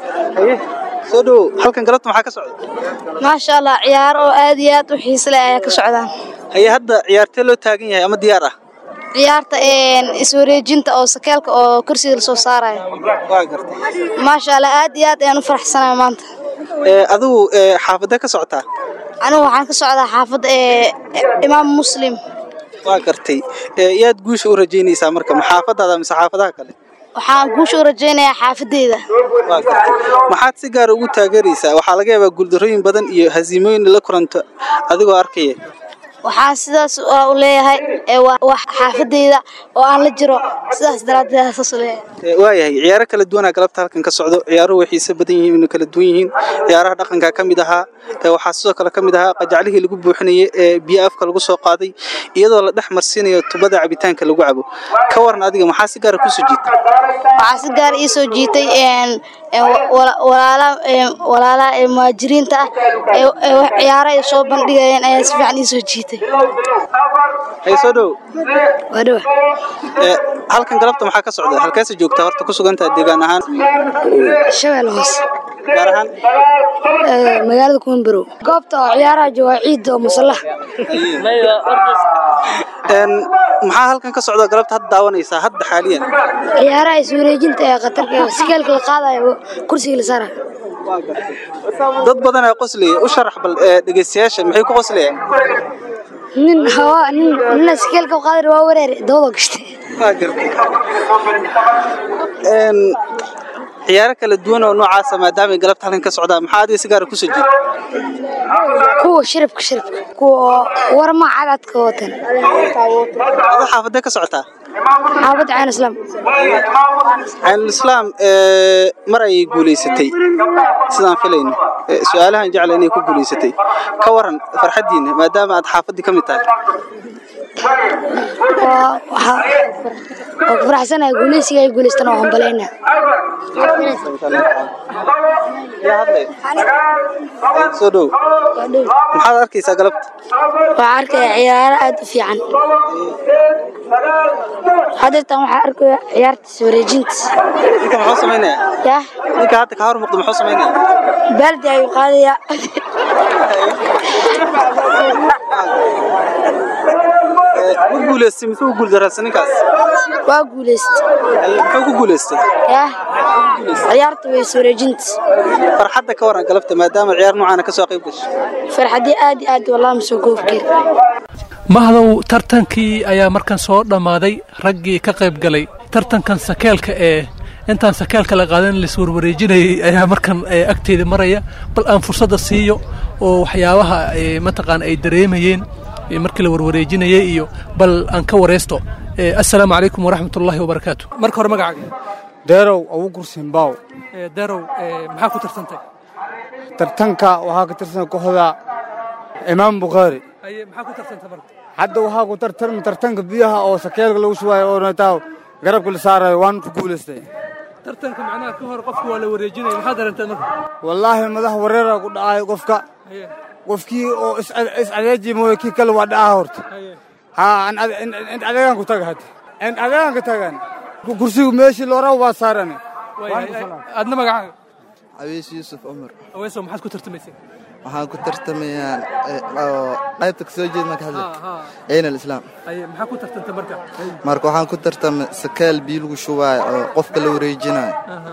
soo dhow halkan galabta maxaa ka socda maasha allah ciyaaro oo aad iyo aad u xiise leh ayaa ka socdaan haye hadda ciyaartee loo taagan yahay ama diyaar ah ciyaarta iswareejinta oo sakeelka oo kursiga lasoo saaraya waa gartay maasha allah aad iyo aad ayaan u faraxsanahay maanta adigu xaafadee ka socotaa anigu waxaan ka socdaa xaafadda ee imaam muslim waa gartay yaad guusha u rajaynaysaa marka ma xaafadaada mise xaafadaha kale waxaan guusha u rajaynayaa xaafadeyda waa gartay maxaad si gaara ugu taageeraysaa waxaa laga yaabaa guuldarrooyin badan iyo hasiimooyin la kulanto adigoo arkaya waxaan sidaas u leeyahay waa xaafadeyda oo aan la jiro sidaas daraaddeed saas u leeyahay waayahay ciyaaro kala duwanaa galabta halkan ka socdo ciyaaruhu way xiise badan yihiin inay kala duwan yihiin ciyaaraha dhaqanka ka mid ahaa waxaa sidoo kale ka mid ahaa qajaclihii lagu buuxinayay ee biyo afka lagu soo qaaday iyadoo la dhex marsiinayo tubada cabitaanka lagu cabo ka waran adiga maxaa si gaara kusoo jiitay waxaa si gaar ii soo jiitay walaalaha ee muhaajiriinta ah ee ciyaaro ay soo bandhigayeen ayaa si fiican ii soo jiitay hay soo dhow waa dhowa halkan galabta maxaa ka socda halkeesa joogtaa horta ku sugantaa deegaan ahaan shabeel hoose gaar ahaan magaalada kumanbarow goobta oo ciyaaraha jooga ciidda oo musallaha maxaa halkan ka socda galabta hadda daawanaysaa hadda xaaliyan ciyaaraha iswareejinta ee khatarka sikeelka la qaadayo kursiga la saara dad badan ayaa qoslaya u sharax bal ee, dhegeystayaasha maxay ku qoslayaan nin hawa nin nin askeelka qaadir waa wareere dawada gashtay waa gartay Een, ciyaaro kala duwan oo noocaasa maadaama ay galabta halkan ka socdaan maxaa adiga si gaara kusoo jeeda kuwa shiribka shiribka kuwa warma cadadka watan adoo xaafadee ka socotaa xaafadda caan islaam caynulislaam ee, mar ayay guulaysatay sidaan filayno Ee, su-aalahan jecla inay ku guulaysatay ka waran farxaddiina maadaama aad xaafaddii ka mid tahay waa waxaa waa ku faraxsanahay guuleysiga ay guuleystaan oo hambaleyna yaa hadlay soo dhow maxaad arkaysaa galabta waxaa arkaya ciyaaro aad u fiican hadeertan waxaa arkaya ciyaartiis wareejintiis ninka muxuu samaynayaa yah ninka hadda ka hor muuqda muxuu samaynayaa baaldi ayuu qaadayaa Ee, ma guulaystay muxuu u guuldarraystay ninkaas waa guuleystay muxuu ku guulaystay yah ciyaarta weys wareejintiis farxadda ka waran galabta maadaama ciyaar noocaana ka soo qayb gashay farxadii aad iyo aad wallahi masoo goobkeed mahdow tartankii ayaa markan soo dhammaaday raggii ka qayb galay tartankan sakeelka ee intaan sakeelka la qaadan laiswarwareejinayay ayaa markan ee, agteeda maraya bal aan fursadda siiyo oo waxyaabaha ee, mataqaan ay dareemayeen ee, markii la warwareejinayay iyo bal aan ka wareysto Ee, assalaamu calaykum waraxmat ullaahi wabarakaatu marka hore magacaaga deerow ugu kursinbaaw darow maxaa ku tartantay tartanka waxaa ka tirsan kooxda imaam bukhaari maxaa ku tartantay marka hadda waxaa ku tartarmi tartanka biyaha oo sakeelka lagu shubaayo oo nataa garabka la saarayo waan ku guulaystay tartanka macnaha ka hor qofka waa la wareejinaya maxaa dareentay marka wallaahi madax wareera ku dhacayo qofka qofkii oo iscadeeji mooye kii kale waa dhaca horta haa int adeegaan ku taga hadda int adeegaan ka tagan kursigu meeshii loo rabo waa saarane adna magacaaga aweys yuusuf cumar aweeso maxaad ku tartamaysay waxaan ku tartamayaa eh, oo qaybta ka soo jeeda marka hadla ciin alislaam Aye, maxaa ku tartantay marka marka waxaan ku tartamay sakeel biyo lagu shubaayo oo qofka la wareejinayo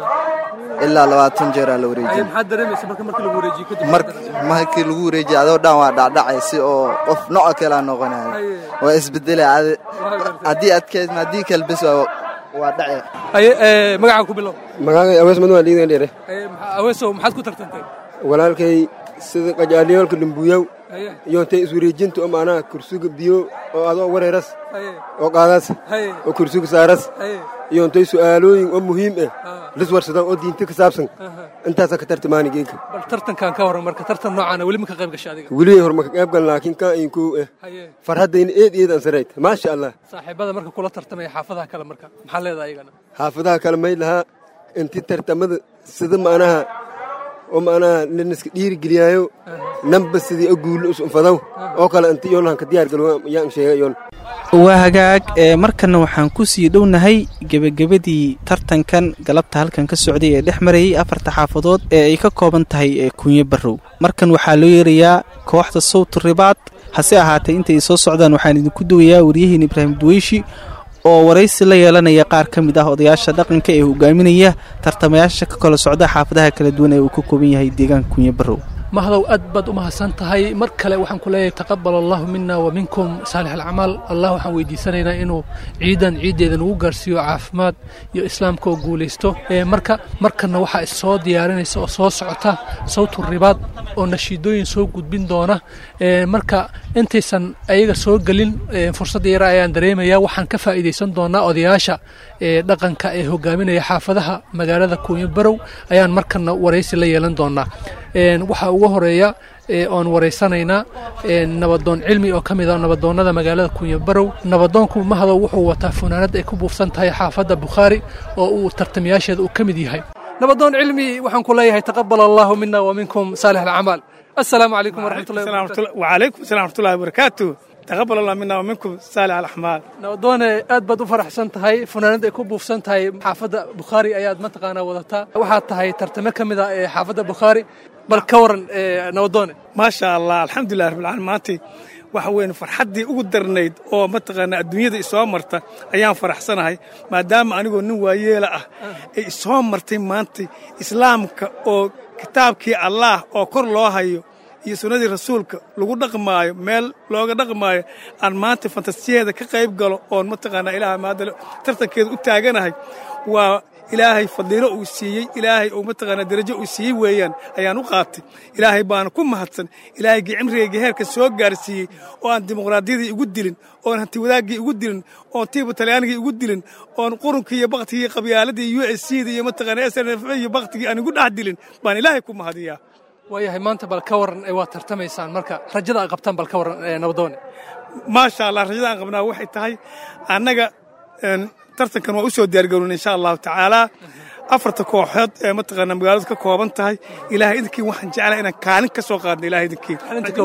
ilaa labaatan jeeraa la Aye, wareejin maxaad dareemaysa marka markii lagu wareejiyo kadib mar markii lagu wareejiyo adoo dhan waa dhacdhacay si oo qof nooca kale aa noqonayo waa isbedelay adi- haddii adkeysma haddii kale bes waa waa dhacay Aye, ee, magacaaga ku bilow magacay awees madwaa liidan dheere Aye, maxaa- aweeso maxaad ku tartantay walaalkay sida qajaaliyoolka dhumbuyow Aye. iyo intay iswareejinta oo macnaha kursiga biyo oo adoo wareeras Aye. oo qaadas Aye. oo kursiga saaras Aye. iyo intay su'aalooyin oo muhiim ah liswarsadaan oo diinta ka saabsan intaasaa ka tartamaani geedka bal tartankan ka waran marka tartan noocaana weli ma ka qayb gashay adiga weli horma ka qayb gal laakiin kaa inkuu ah Haye. farhaddayna eed eed ansarayd maasha allah saaxiibada marka kula tartamaya xaafadaha kale marka maxaa leedahay iyagana xaafadaha kale may lahaa intii tartamada sida macnaha oo macnaha laniska dhiirigeliyaayo namba sidii oo guulo usunfadaw oo kale inti iyoon ka diyaar galo yaan sheegay iyoon waa hagaag ee markanna waxaan ku sii dhownahay gebagabadii tartankan galabta halkan ka socday ee dhex marayay afarta xaafadood ee ay ka kooban tahay ee kunyo barrow markan waxaa loo yeerayaa kooxda sawt ribaad hase ahaatee intay soo socdaan waxaan idinku duwayaa waryahiin ibraahim duweyshi oo waraysi la yeelanaya qaar ka mid ah odayaasha dhaqanka ee hogaaminaya tartamayaasha ka kala socda xaafadaha kala duwan ee uu ka kooban yahay deegaanka kunyo barrow mahdow aad baad u mahadsan tahay mar kale waxaan ku leeyahay taqabal allahu mina wa minkum saalix alcamaal allah waxaan weydiisanaynaa inuu ciidan ciiddeeda nagu gaarsiiyo caafimaad iyo islaamka oo guulaysto Ee, marka markanna waxaa issoo diyaarinaysa oo soo socota sawtu ribaad oo nashiidooyin soo gudbin doona Ee, marka intaysan ayaga soo gelin ee, fursadda yara ayaan dareemaya waxaan ka faa'iidaysan doonaa odayaasha ee dhaqanka ee hogaaminaya xaafadaha magaalada kuunyo barow ayaan markanna waraysi la yeelan doonaa Een, waxaa ugu horeeya ee, oon waraysanaynaa een, nabadoon cilmi oo ka mid ah nabadoonnada magaalada kunya barow nabadoonku mahadow wuxuu wataa funaanad ay ku buufsan tahay xaafadda bukhaari oo uu tartamayaasheeda uu ka mid yahay nabadoon cilmi waxaan ku leeyahay taqabal allahu mina wa minkum saalix alcamaal assalaamu calaykum waraxmatullahi wabarakatu وعليكم السلام ورحمة الله وبركاته taqabal allah mina wa minkum saalix alaxmaal nabadoone aad baad u faraxsan tahay funaanad ay ku buufsan tahay xaafadda bukhaari ayaad mataqaanaa wadataa waxaad tahay tartamo ka mid ah ee xaafadda bukhaari bal ka waran nabadoone maasha allah alxamdulilah rabbilcaalamiin maantay waxa weyn farxaddii ugu darnayd oo mataqaanaa adduunyada isoo marta ayaan faraxsanahay maadaama anigoo nin waayeela ah ay isoo martay maantay islaamka oo kitaabkii allaah oo kor loo hayo iyo sunnadii rasuulka lagu dhaqmaayo meel looga dhaqmaayo aan maanta fantasiyaheeda ka qayb galo oon mataqaanaa ilaah maadale tartankeeda u taaganahay waa ilaahay fadliilo uu siiyey ilaahay uu mataqaanaa darajo uu siiyey weeyaan ayaan u qaatay ilaahay baana ku mahadsan ilaahaygii cimrigayga heerka soo gaarsiiyey oo aan dimuqraadiyadii igu dilin oon hanti wadaaggii igu dilin oon tiiba talyaanigii igu dilin oon qurunkii iyo baktigii qabyaaladii u s c da iyo mataqaanaa s n f iyo baktigii aan igu dhex dilin baan ilaahay ku mahadiyaa waayahay maanta bal ka waran waad tartamaysaan marka rajada aad qabtaan bal ka waran nabadoone maasha allah rajada aan qabnaa waxay tahay annaga tartankan waa u soo diyaargaroon insha allahu tacaalaa afarta kooxood ee mataqaanaa magaaladu ka kooban tahay ilaahay idinkii waxaan jeclaa inaan kaalin ka soo qaadno ilahay idinkii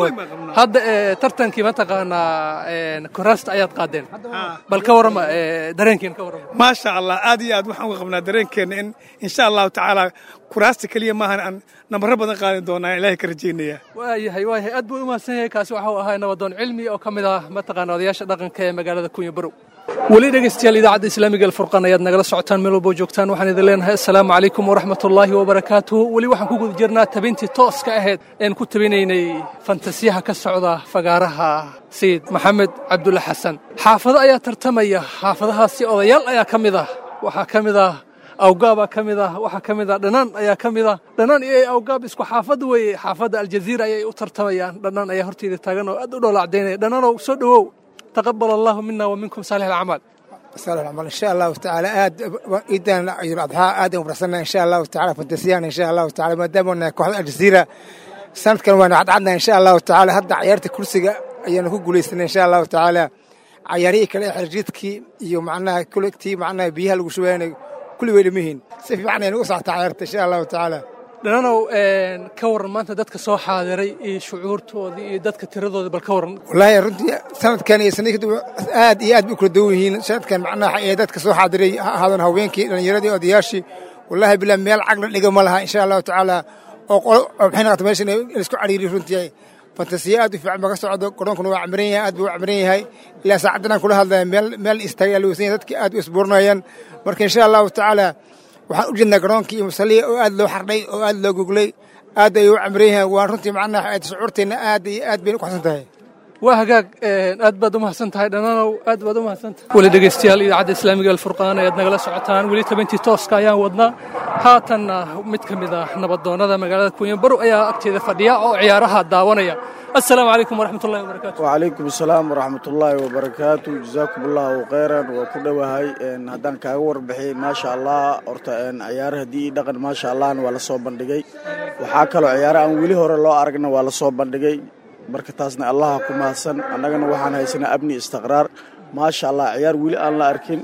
hadda tartankii mataqaanaa kuraasta ayaad qaadeen bal ka warrama dareenkiina ka warrama maasha allah aad iyo aad waxaan uga qabnaa dareenkeenna in insha allahu tacaalaa kuraasta keliya maahan aan nambaro badan qaadin doonaa ilaahay ka rajaynayaa waayahay waayahay aad buu u mahadsan yahay kaasi waxuu ahaa nabadoon cilmi oo ka mid ah mataqaana odayaasha dhaqanka ee magaalada kunya barow weli dhegaystayaal idaacadda islaamiga alfurqan ayaad nagala socotaan meel walboo joogtaan waxaan idin leenahay assalaamu calaykum waraxmatullaahi wabarakaatuhu weli waxaan ku guda jirnaa tabintii tooska ahayd een ku tabinaynay fantasiyaha ka socda fagaaraha sayid maxamed cabdulle xasan xaafado ayaa tartamaya xaafadahaasi odayaal ayaa ka mid ah waxaa ka mid ah awgaabaa ka mid ah waxaa ka mid ah dhanaan ayaa ka mid ah dhanaan iyo awgaab isku xaafad weeye xaafadda aljaziira ayay u tartamayaan dhanaan ayaa horteyda taagan oo aad u dhoolacdaynaya dhanaanow soo dhowow تقبل الله منا ومنكم صالح الأعمال صالح الأعمال إن شاء الله تعالى آد إذا عيد الأضحى آدم ورسلنا إن شاء الله تعالى فانتسيان إن شاء الله تعالى ما دام أن كوحدة الجزيرة سنة كان وانا عدنا إن شاء الله تعالى هدا عيارة كرسي أيانا كو قوليسنا إن شاء الله تعالى عياري كلا حرجيتك يو معناها كل كتي معناها بيها الوشوين كل ويل مهين سيف معناها نوسع عيارة إن شاء الله تعالى dhananow ka waran maanta dadka soo xaadiray iyo shucuurtoodii iyo dadka tiradooda bal ka waran wallaahi runtii sanadkan iyo sanadii kadib aad iyo aad bay u kala duwan yihiin sanadkan macnaha ee dadka soo xaadiray ha ahaadaan haweenkii dhallinyaradii odayaashii wallaahi bilaa meel cagla dhiga ma laha insha allahu tacaala oo qolo maxay noqota meeshan in isku cariiri runtii fantasiya aad u fiican ba ka socdo garoonkuna waa camiran yahay aad buu u camiran yahay ilaa saacaddan aan kula hadlaya meel meel istaagay la weysan yahay dadkii aad u isbuurinayaan marka insha allahu tacaala waxaan u jeednaa garoonkii iyo musalliya oo aad loo xardhay oo aad loo goglay aad ay u camran yahay waan runtii macnaha shucuurteenna aad iyo aad bayna u kaxsan tahay waa hagaag aad baad u mahadsan tahay dhananow aad baad u mahadsan tahay weli dhegaystayaal idaacadda islaamiga alfurqaan ayaad nagala socotaan weli tabantii tooska ayaan wadnaa haatanna mid ka mid ah nabadoonnada magaalada kunya barow ayaa agteeda fadhiya oo ciyaaraha daawanaya السلام عليكم ورحمة الله وبركاته وعليكم السلام ورحمة الله وبركاته جزاكم الله خيرا وكل وهاي إن هدان كاور بحي ما شاء الله أرتا إن عيار دي دقن ما شاء الله ولا صوب بندقي وحاكلوا عيار أن ولي هور الله أرجنا ولا صوب بندقي بركتاسنا الله كم حسن أنا جن وحنا هيسنا أبني استقرار ما شاء الله عيار ولي الله أركن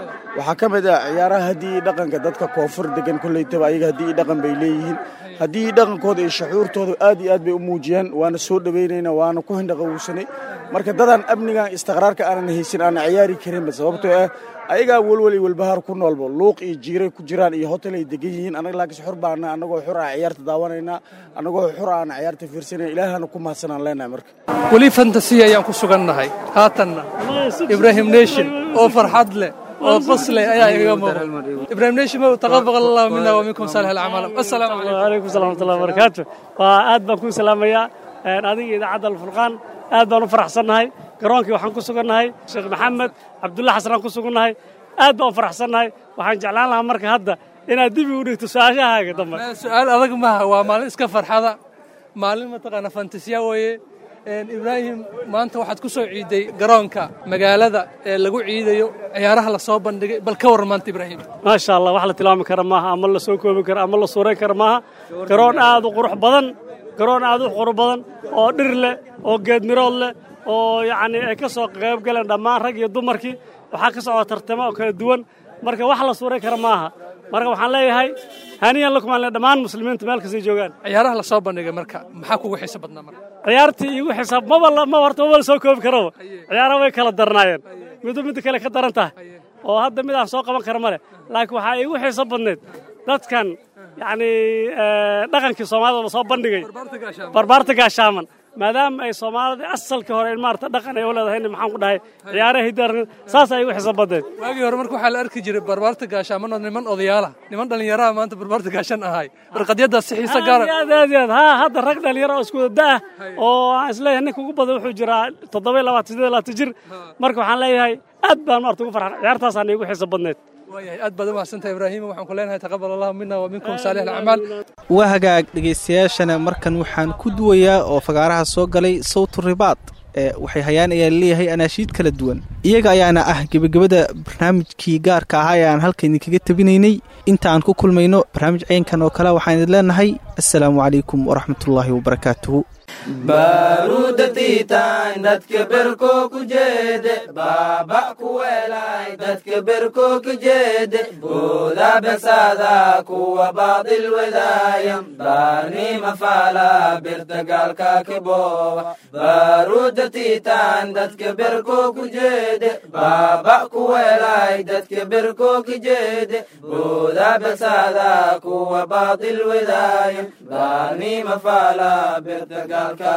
وحكمة عيار هدي دقن كدتك كوفر دقن كل يتبع هدي دقن بيليهن haddii dhaqankooda iyo shucuurtooda aad iyo aad bay u muujiyeen waana soo dhawaynaynaa waana ku hindhaqowsanay marka dadaan amnigan istiqraarka aanan haysan aanan ciyaari karinba sababtoo ah ayagaa welweli walbahaar ku noolba luuq iyo jiiray ku jiraan iyo hotel ay degan yihiin anaga laakiin xur baana anagoo xur ah ciyaarta daawanaynaa anagoo xur aan ciyaarta fiirsanayna ilaahana ku mahadsanaan leenahay marka weli fantasiya ayaan ku sugannahay haatanna ibrahim nation oo farxad leh oo qosle ayaa igaga muuqda ibrahim nation mow taqabal allahu mina wa minkum saalix alacmaal assalaamu calaykum calaykum salaam watullahi wabarakaatu waa aad baan kuu salaamayaa adiga idaacadda alfurqaan aad baan u faraxsannahay garoonkii waxaan ku sugannahay sheekh maxamed cabdulla xasan aan ku sugannahay aad baan u faraxsannahay waxaan jeclaan lahaa marka hadda inaad dibi u dhigto su-aashahaaga dambe su-aal adag maaha waa maalin iska farxada maalin mataqaana fantasiya weeye ibraahim maanta waxaad ku soo ciiday garoonka magaalada ee lagu ciidayo ciyaaraha la soo bandhigay bal ka warran maanta ibraahim maasha allah wax la tilmaami kara maaha ama la soo koobi kara ama la suuray kara maaha garoon aad u qurux badan garoon aad u qurux badan oo dhir leh oo geedmirood leh oo yacni ay ka soo qayb galeen dhammaan rag iyo dumarkii waxaa ka socda tartamo oo kala duwan marka wax la suuray kara maaha marka waxaan leeyahay haniyan lakum aan le dhammaan muslimiinta meel kastay joogaan ciyaaraha la soo bandhigay marka maxaa kugu xiiso badnaa marka ciyaartii igu xisaab maba la- ma horta maba la soo koobi karaba ciyaaraha way kala darnaayeen midu midda kale ka daran tahay oo hadda mid aan soo qaban kara male laakiin waxaa igu xiiso badneed dadkan yacni eh, dhaqankii soomaalida la soo bandhigay barbaarta gaashaaman maadaama ay soomaalida asalkii hore maarata dhaqan ay u leedahay maxaan ku dhahay ciyaaraha hidaar saas ay igu xiiso badneed waagii hore marka waxaa la arki jiray barbaarta gaashaaman oo niman odayaala niman dhallinyaraha maanta barbaarta gaashan ahay warqadyadaas si xiise gaara aad iyo aad iyo aad haa hadda rag dhalinyaro oo isku wada ah oo aan isleeyahay ninka ugu badan wuxuu jiraa toddoba iyo labaatan siddeed iyo labaatan jir marka waxaan leeyahay aad baan maarata ugu farxan ciyaartaasaan igu xiiso badneed waayahay aad baad u mahadsantahay ibraahima waxaan ku leenahay taqabal allahu mina wa minkum saalix alacmaal waa hagaag dhegaystayaashana markan waxaan ku duwayaa oo fagaaraha soo galay sawtu ribaad ee waxay hayaan ayaa leeyahay anaashiid kala duwan iyaga ayaana ah gebagabada barnaamijkii gaarka ahaa ee aan halka idinkaga tabinaynay inta aan ku kulmayno barnaamij ceenkan oo kale waxaan idin leenahay assalaamu calaykum waraxmatullaahi wabarakaatuhu baaruuda tiitaan dadka berkoo ku jeede baaba ku weelay dadka berkoo ku jeede booda besaada kuwa baadil wadaaya baarnima faala birta gaalka kiboowa baaruuda tiitaan dadka berkoo ku jeede baaba ku weelay dadka berkoo ku jeede booda besaada kuwa baadil wadaaya baarnima faala birta gaalka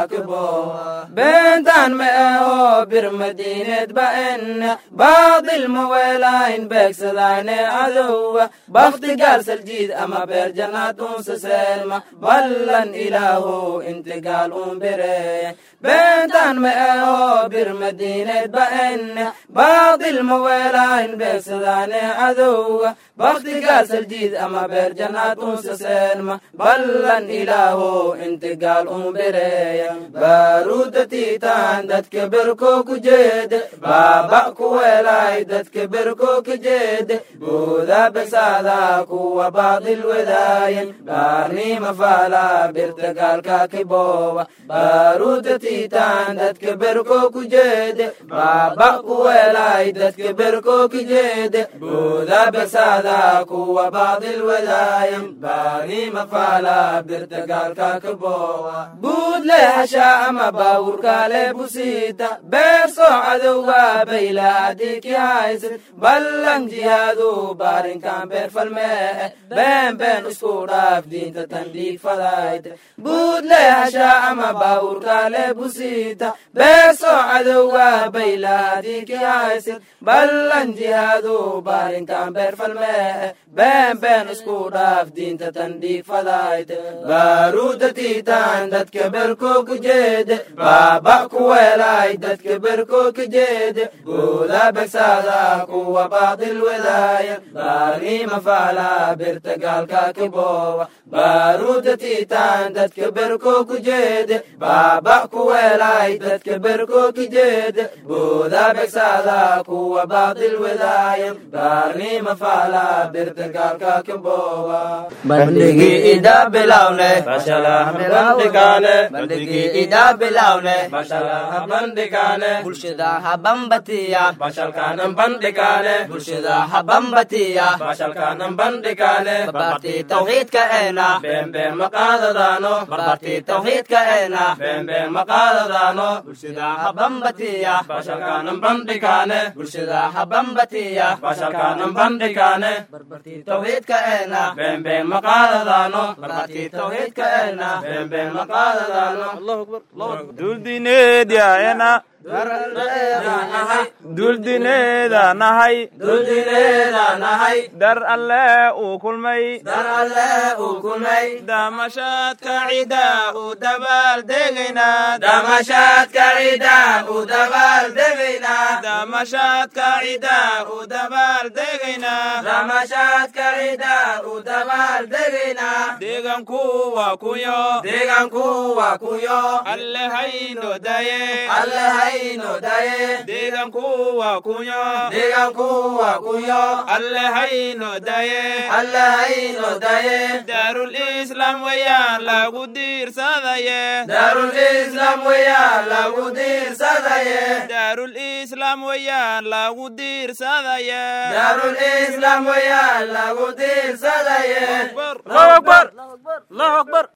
beentaan ma ahoo bir madiineed ba'en baadil ma weelayn beegsadayne adowa bakti gaal saljiid ama beer jannaad unsa seelma ballan ilaahu inti gaal un bereeye beentaan ma ahoo bir madiineed ba'en baadil ma weelayn beegsadayne adowa bakti gaal saljiid ama beer jannaad unsa seelma ballan ilaahu inti gaal un bereeye baaruuda tiitaan dadka berkoo ku jeede baaba ku weelay dadka berkoo ku jeede booda besaada kuwa baadil wadaayen baarnima faala birta gaalka kiboowa baaruuda tiitaan dadka berkoo ku jeede baaba ku weelay dadka berkoo ku jeede booda besaada kuwa baadil wadaayen baarnima faala birta gaalka kiboowa buudle hashaa ama baawurkaale busiita beersoo cadowga baylaadiki haysid ballan jihaadu baarinkan beer falmee been been isku dhaaf diinta tandhiig fadayte buudle hashaa ama baawurkaale busiita beersoo cadowga baylaadiki haysid ballan jihaadu baarinkan beer falmee been been isku dhaaf diinta tandhiig fadayte baaruuda tiitaan dadka berkoo ku jeede baaba ku weelay dadka berkoo ku jeede booda begsaada kuwa baadil wadaaya baarnima faala birta gaalka kiboowa baaruuda tiitaan dadka berkoo ku jeede baaba ku weelay dadka berkoo ku jeede booda begsaada kuwa baadil wadaaya baarnima faala birta gaalka kiboowa bandhigi ida bilawne bandhigaane bandhigi ida bilawne bandhigaane bulshada habambatiya bashalkaanan bandhigaane bulshada habambatiya bashalkaanan bandhigaane barbaarti tawxiidka eena beenbeen maqaadadaano barbaarti tawxiidka eena beenbeen maqaadadaano bulshada habambatiya bashalkaanan bandhigaane bulshada habambatiya bashalkaanan bandhigaane barbaarti tawxiidka eena beenbeen maqaadadaano barbaarti tawxiidka eena beenbeen maqaadadaano allahu akbar allahu akbar duldineedyaena duldineeda nahay duldineeda nahay dar alle uu kulmay dar alle uu kulmay damashaadka cida u dabaal degaynaa damashaadka cida u dabaal degaynaa damashaadka cida u dabaal degaynaa damashaadka cida u dabaal degaynaa deeganku waa kuyo deeganku waa kuyo alle hayno daye alle hayno daye deeganku waa kunyo deeganku waa kunyo alle hayno daye alle hayno daye daarul islaam weyaan lagu diirsadaye daarul islaam weyaan lagu diirsadaye daarul islaam weyaan lagu diirsadaye daarul islaam weyaan lagu diirsadaye allahu akbar allahu akbar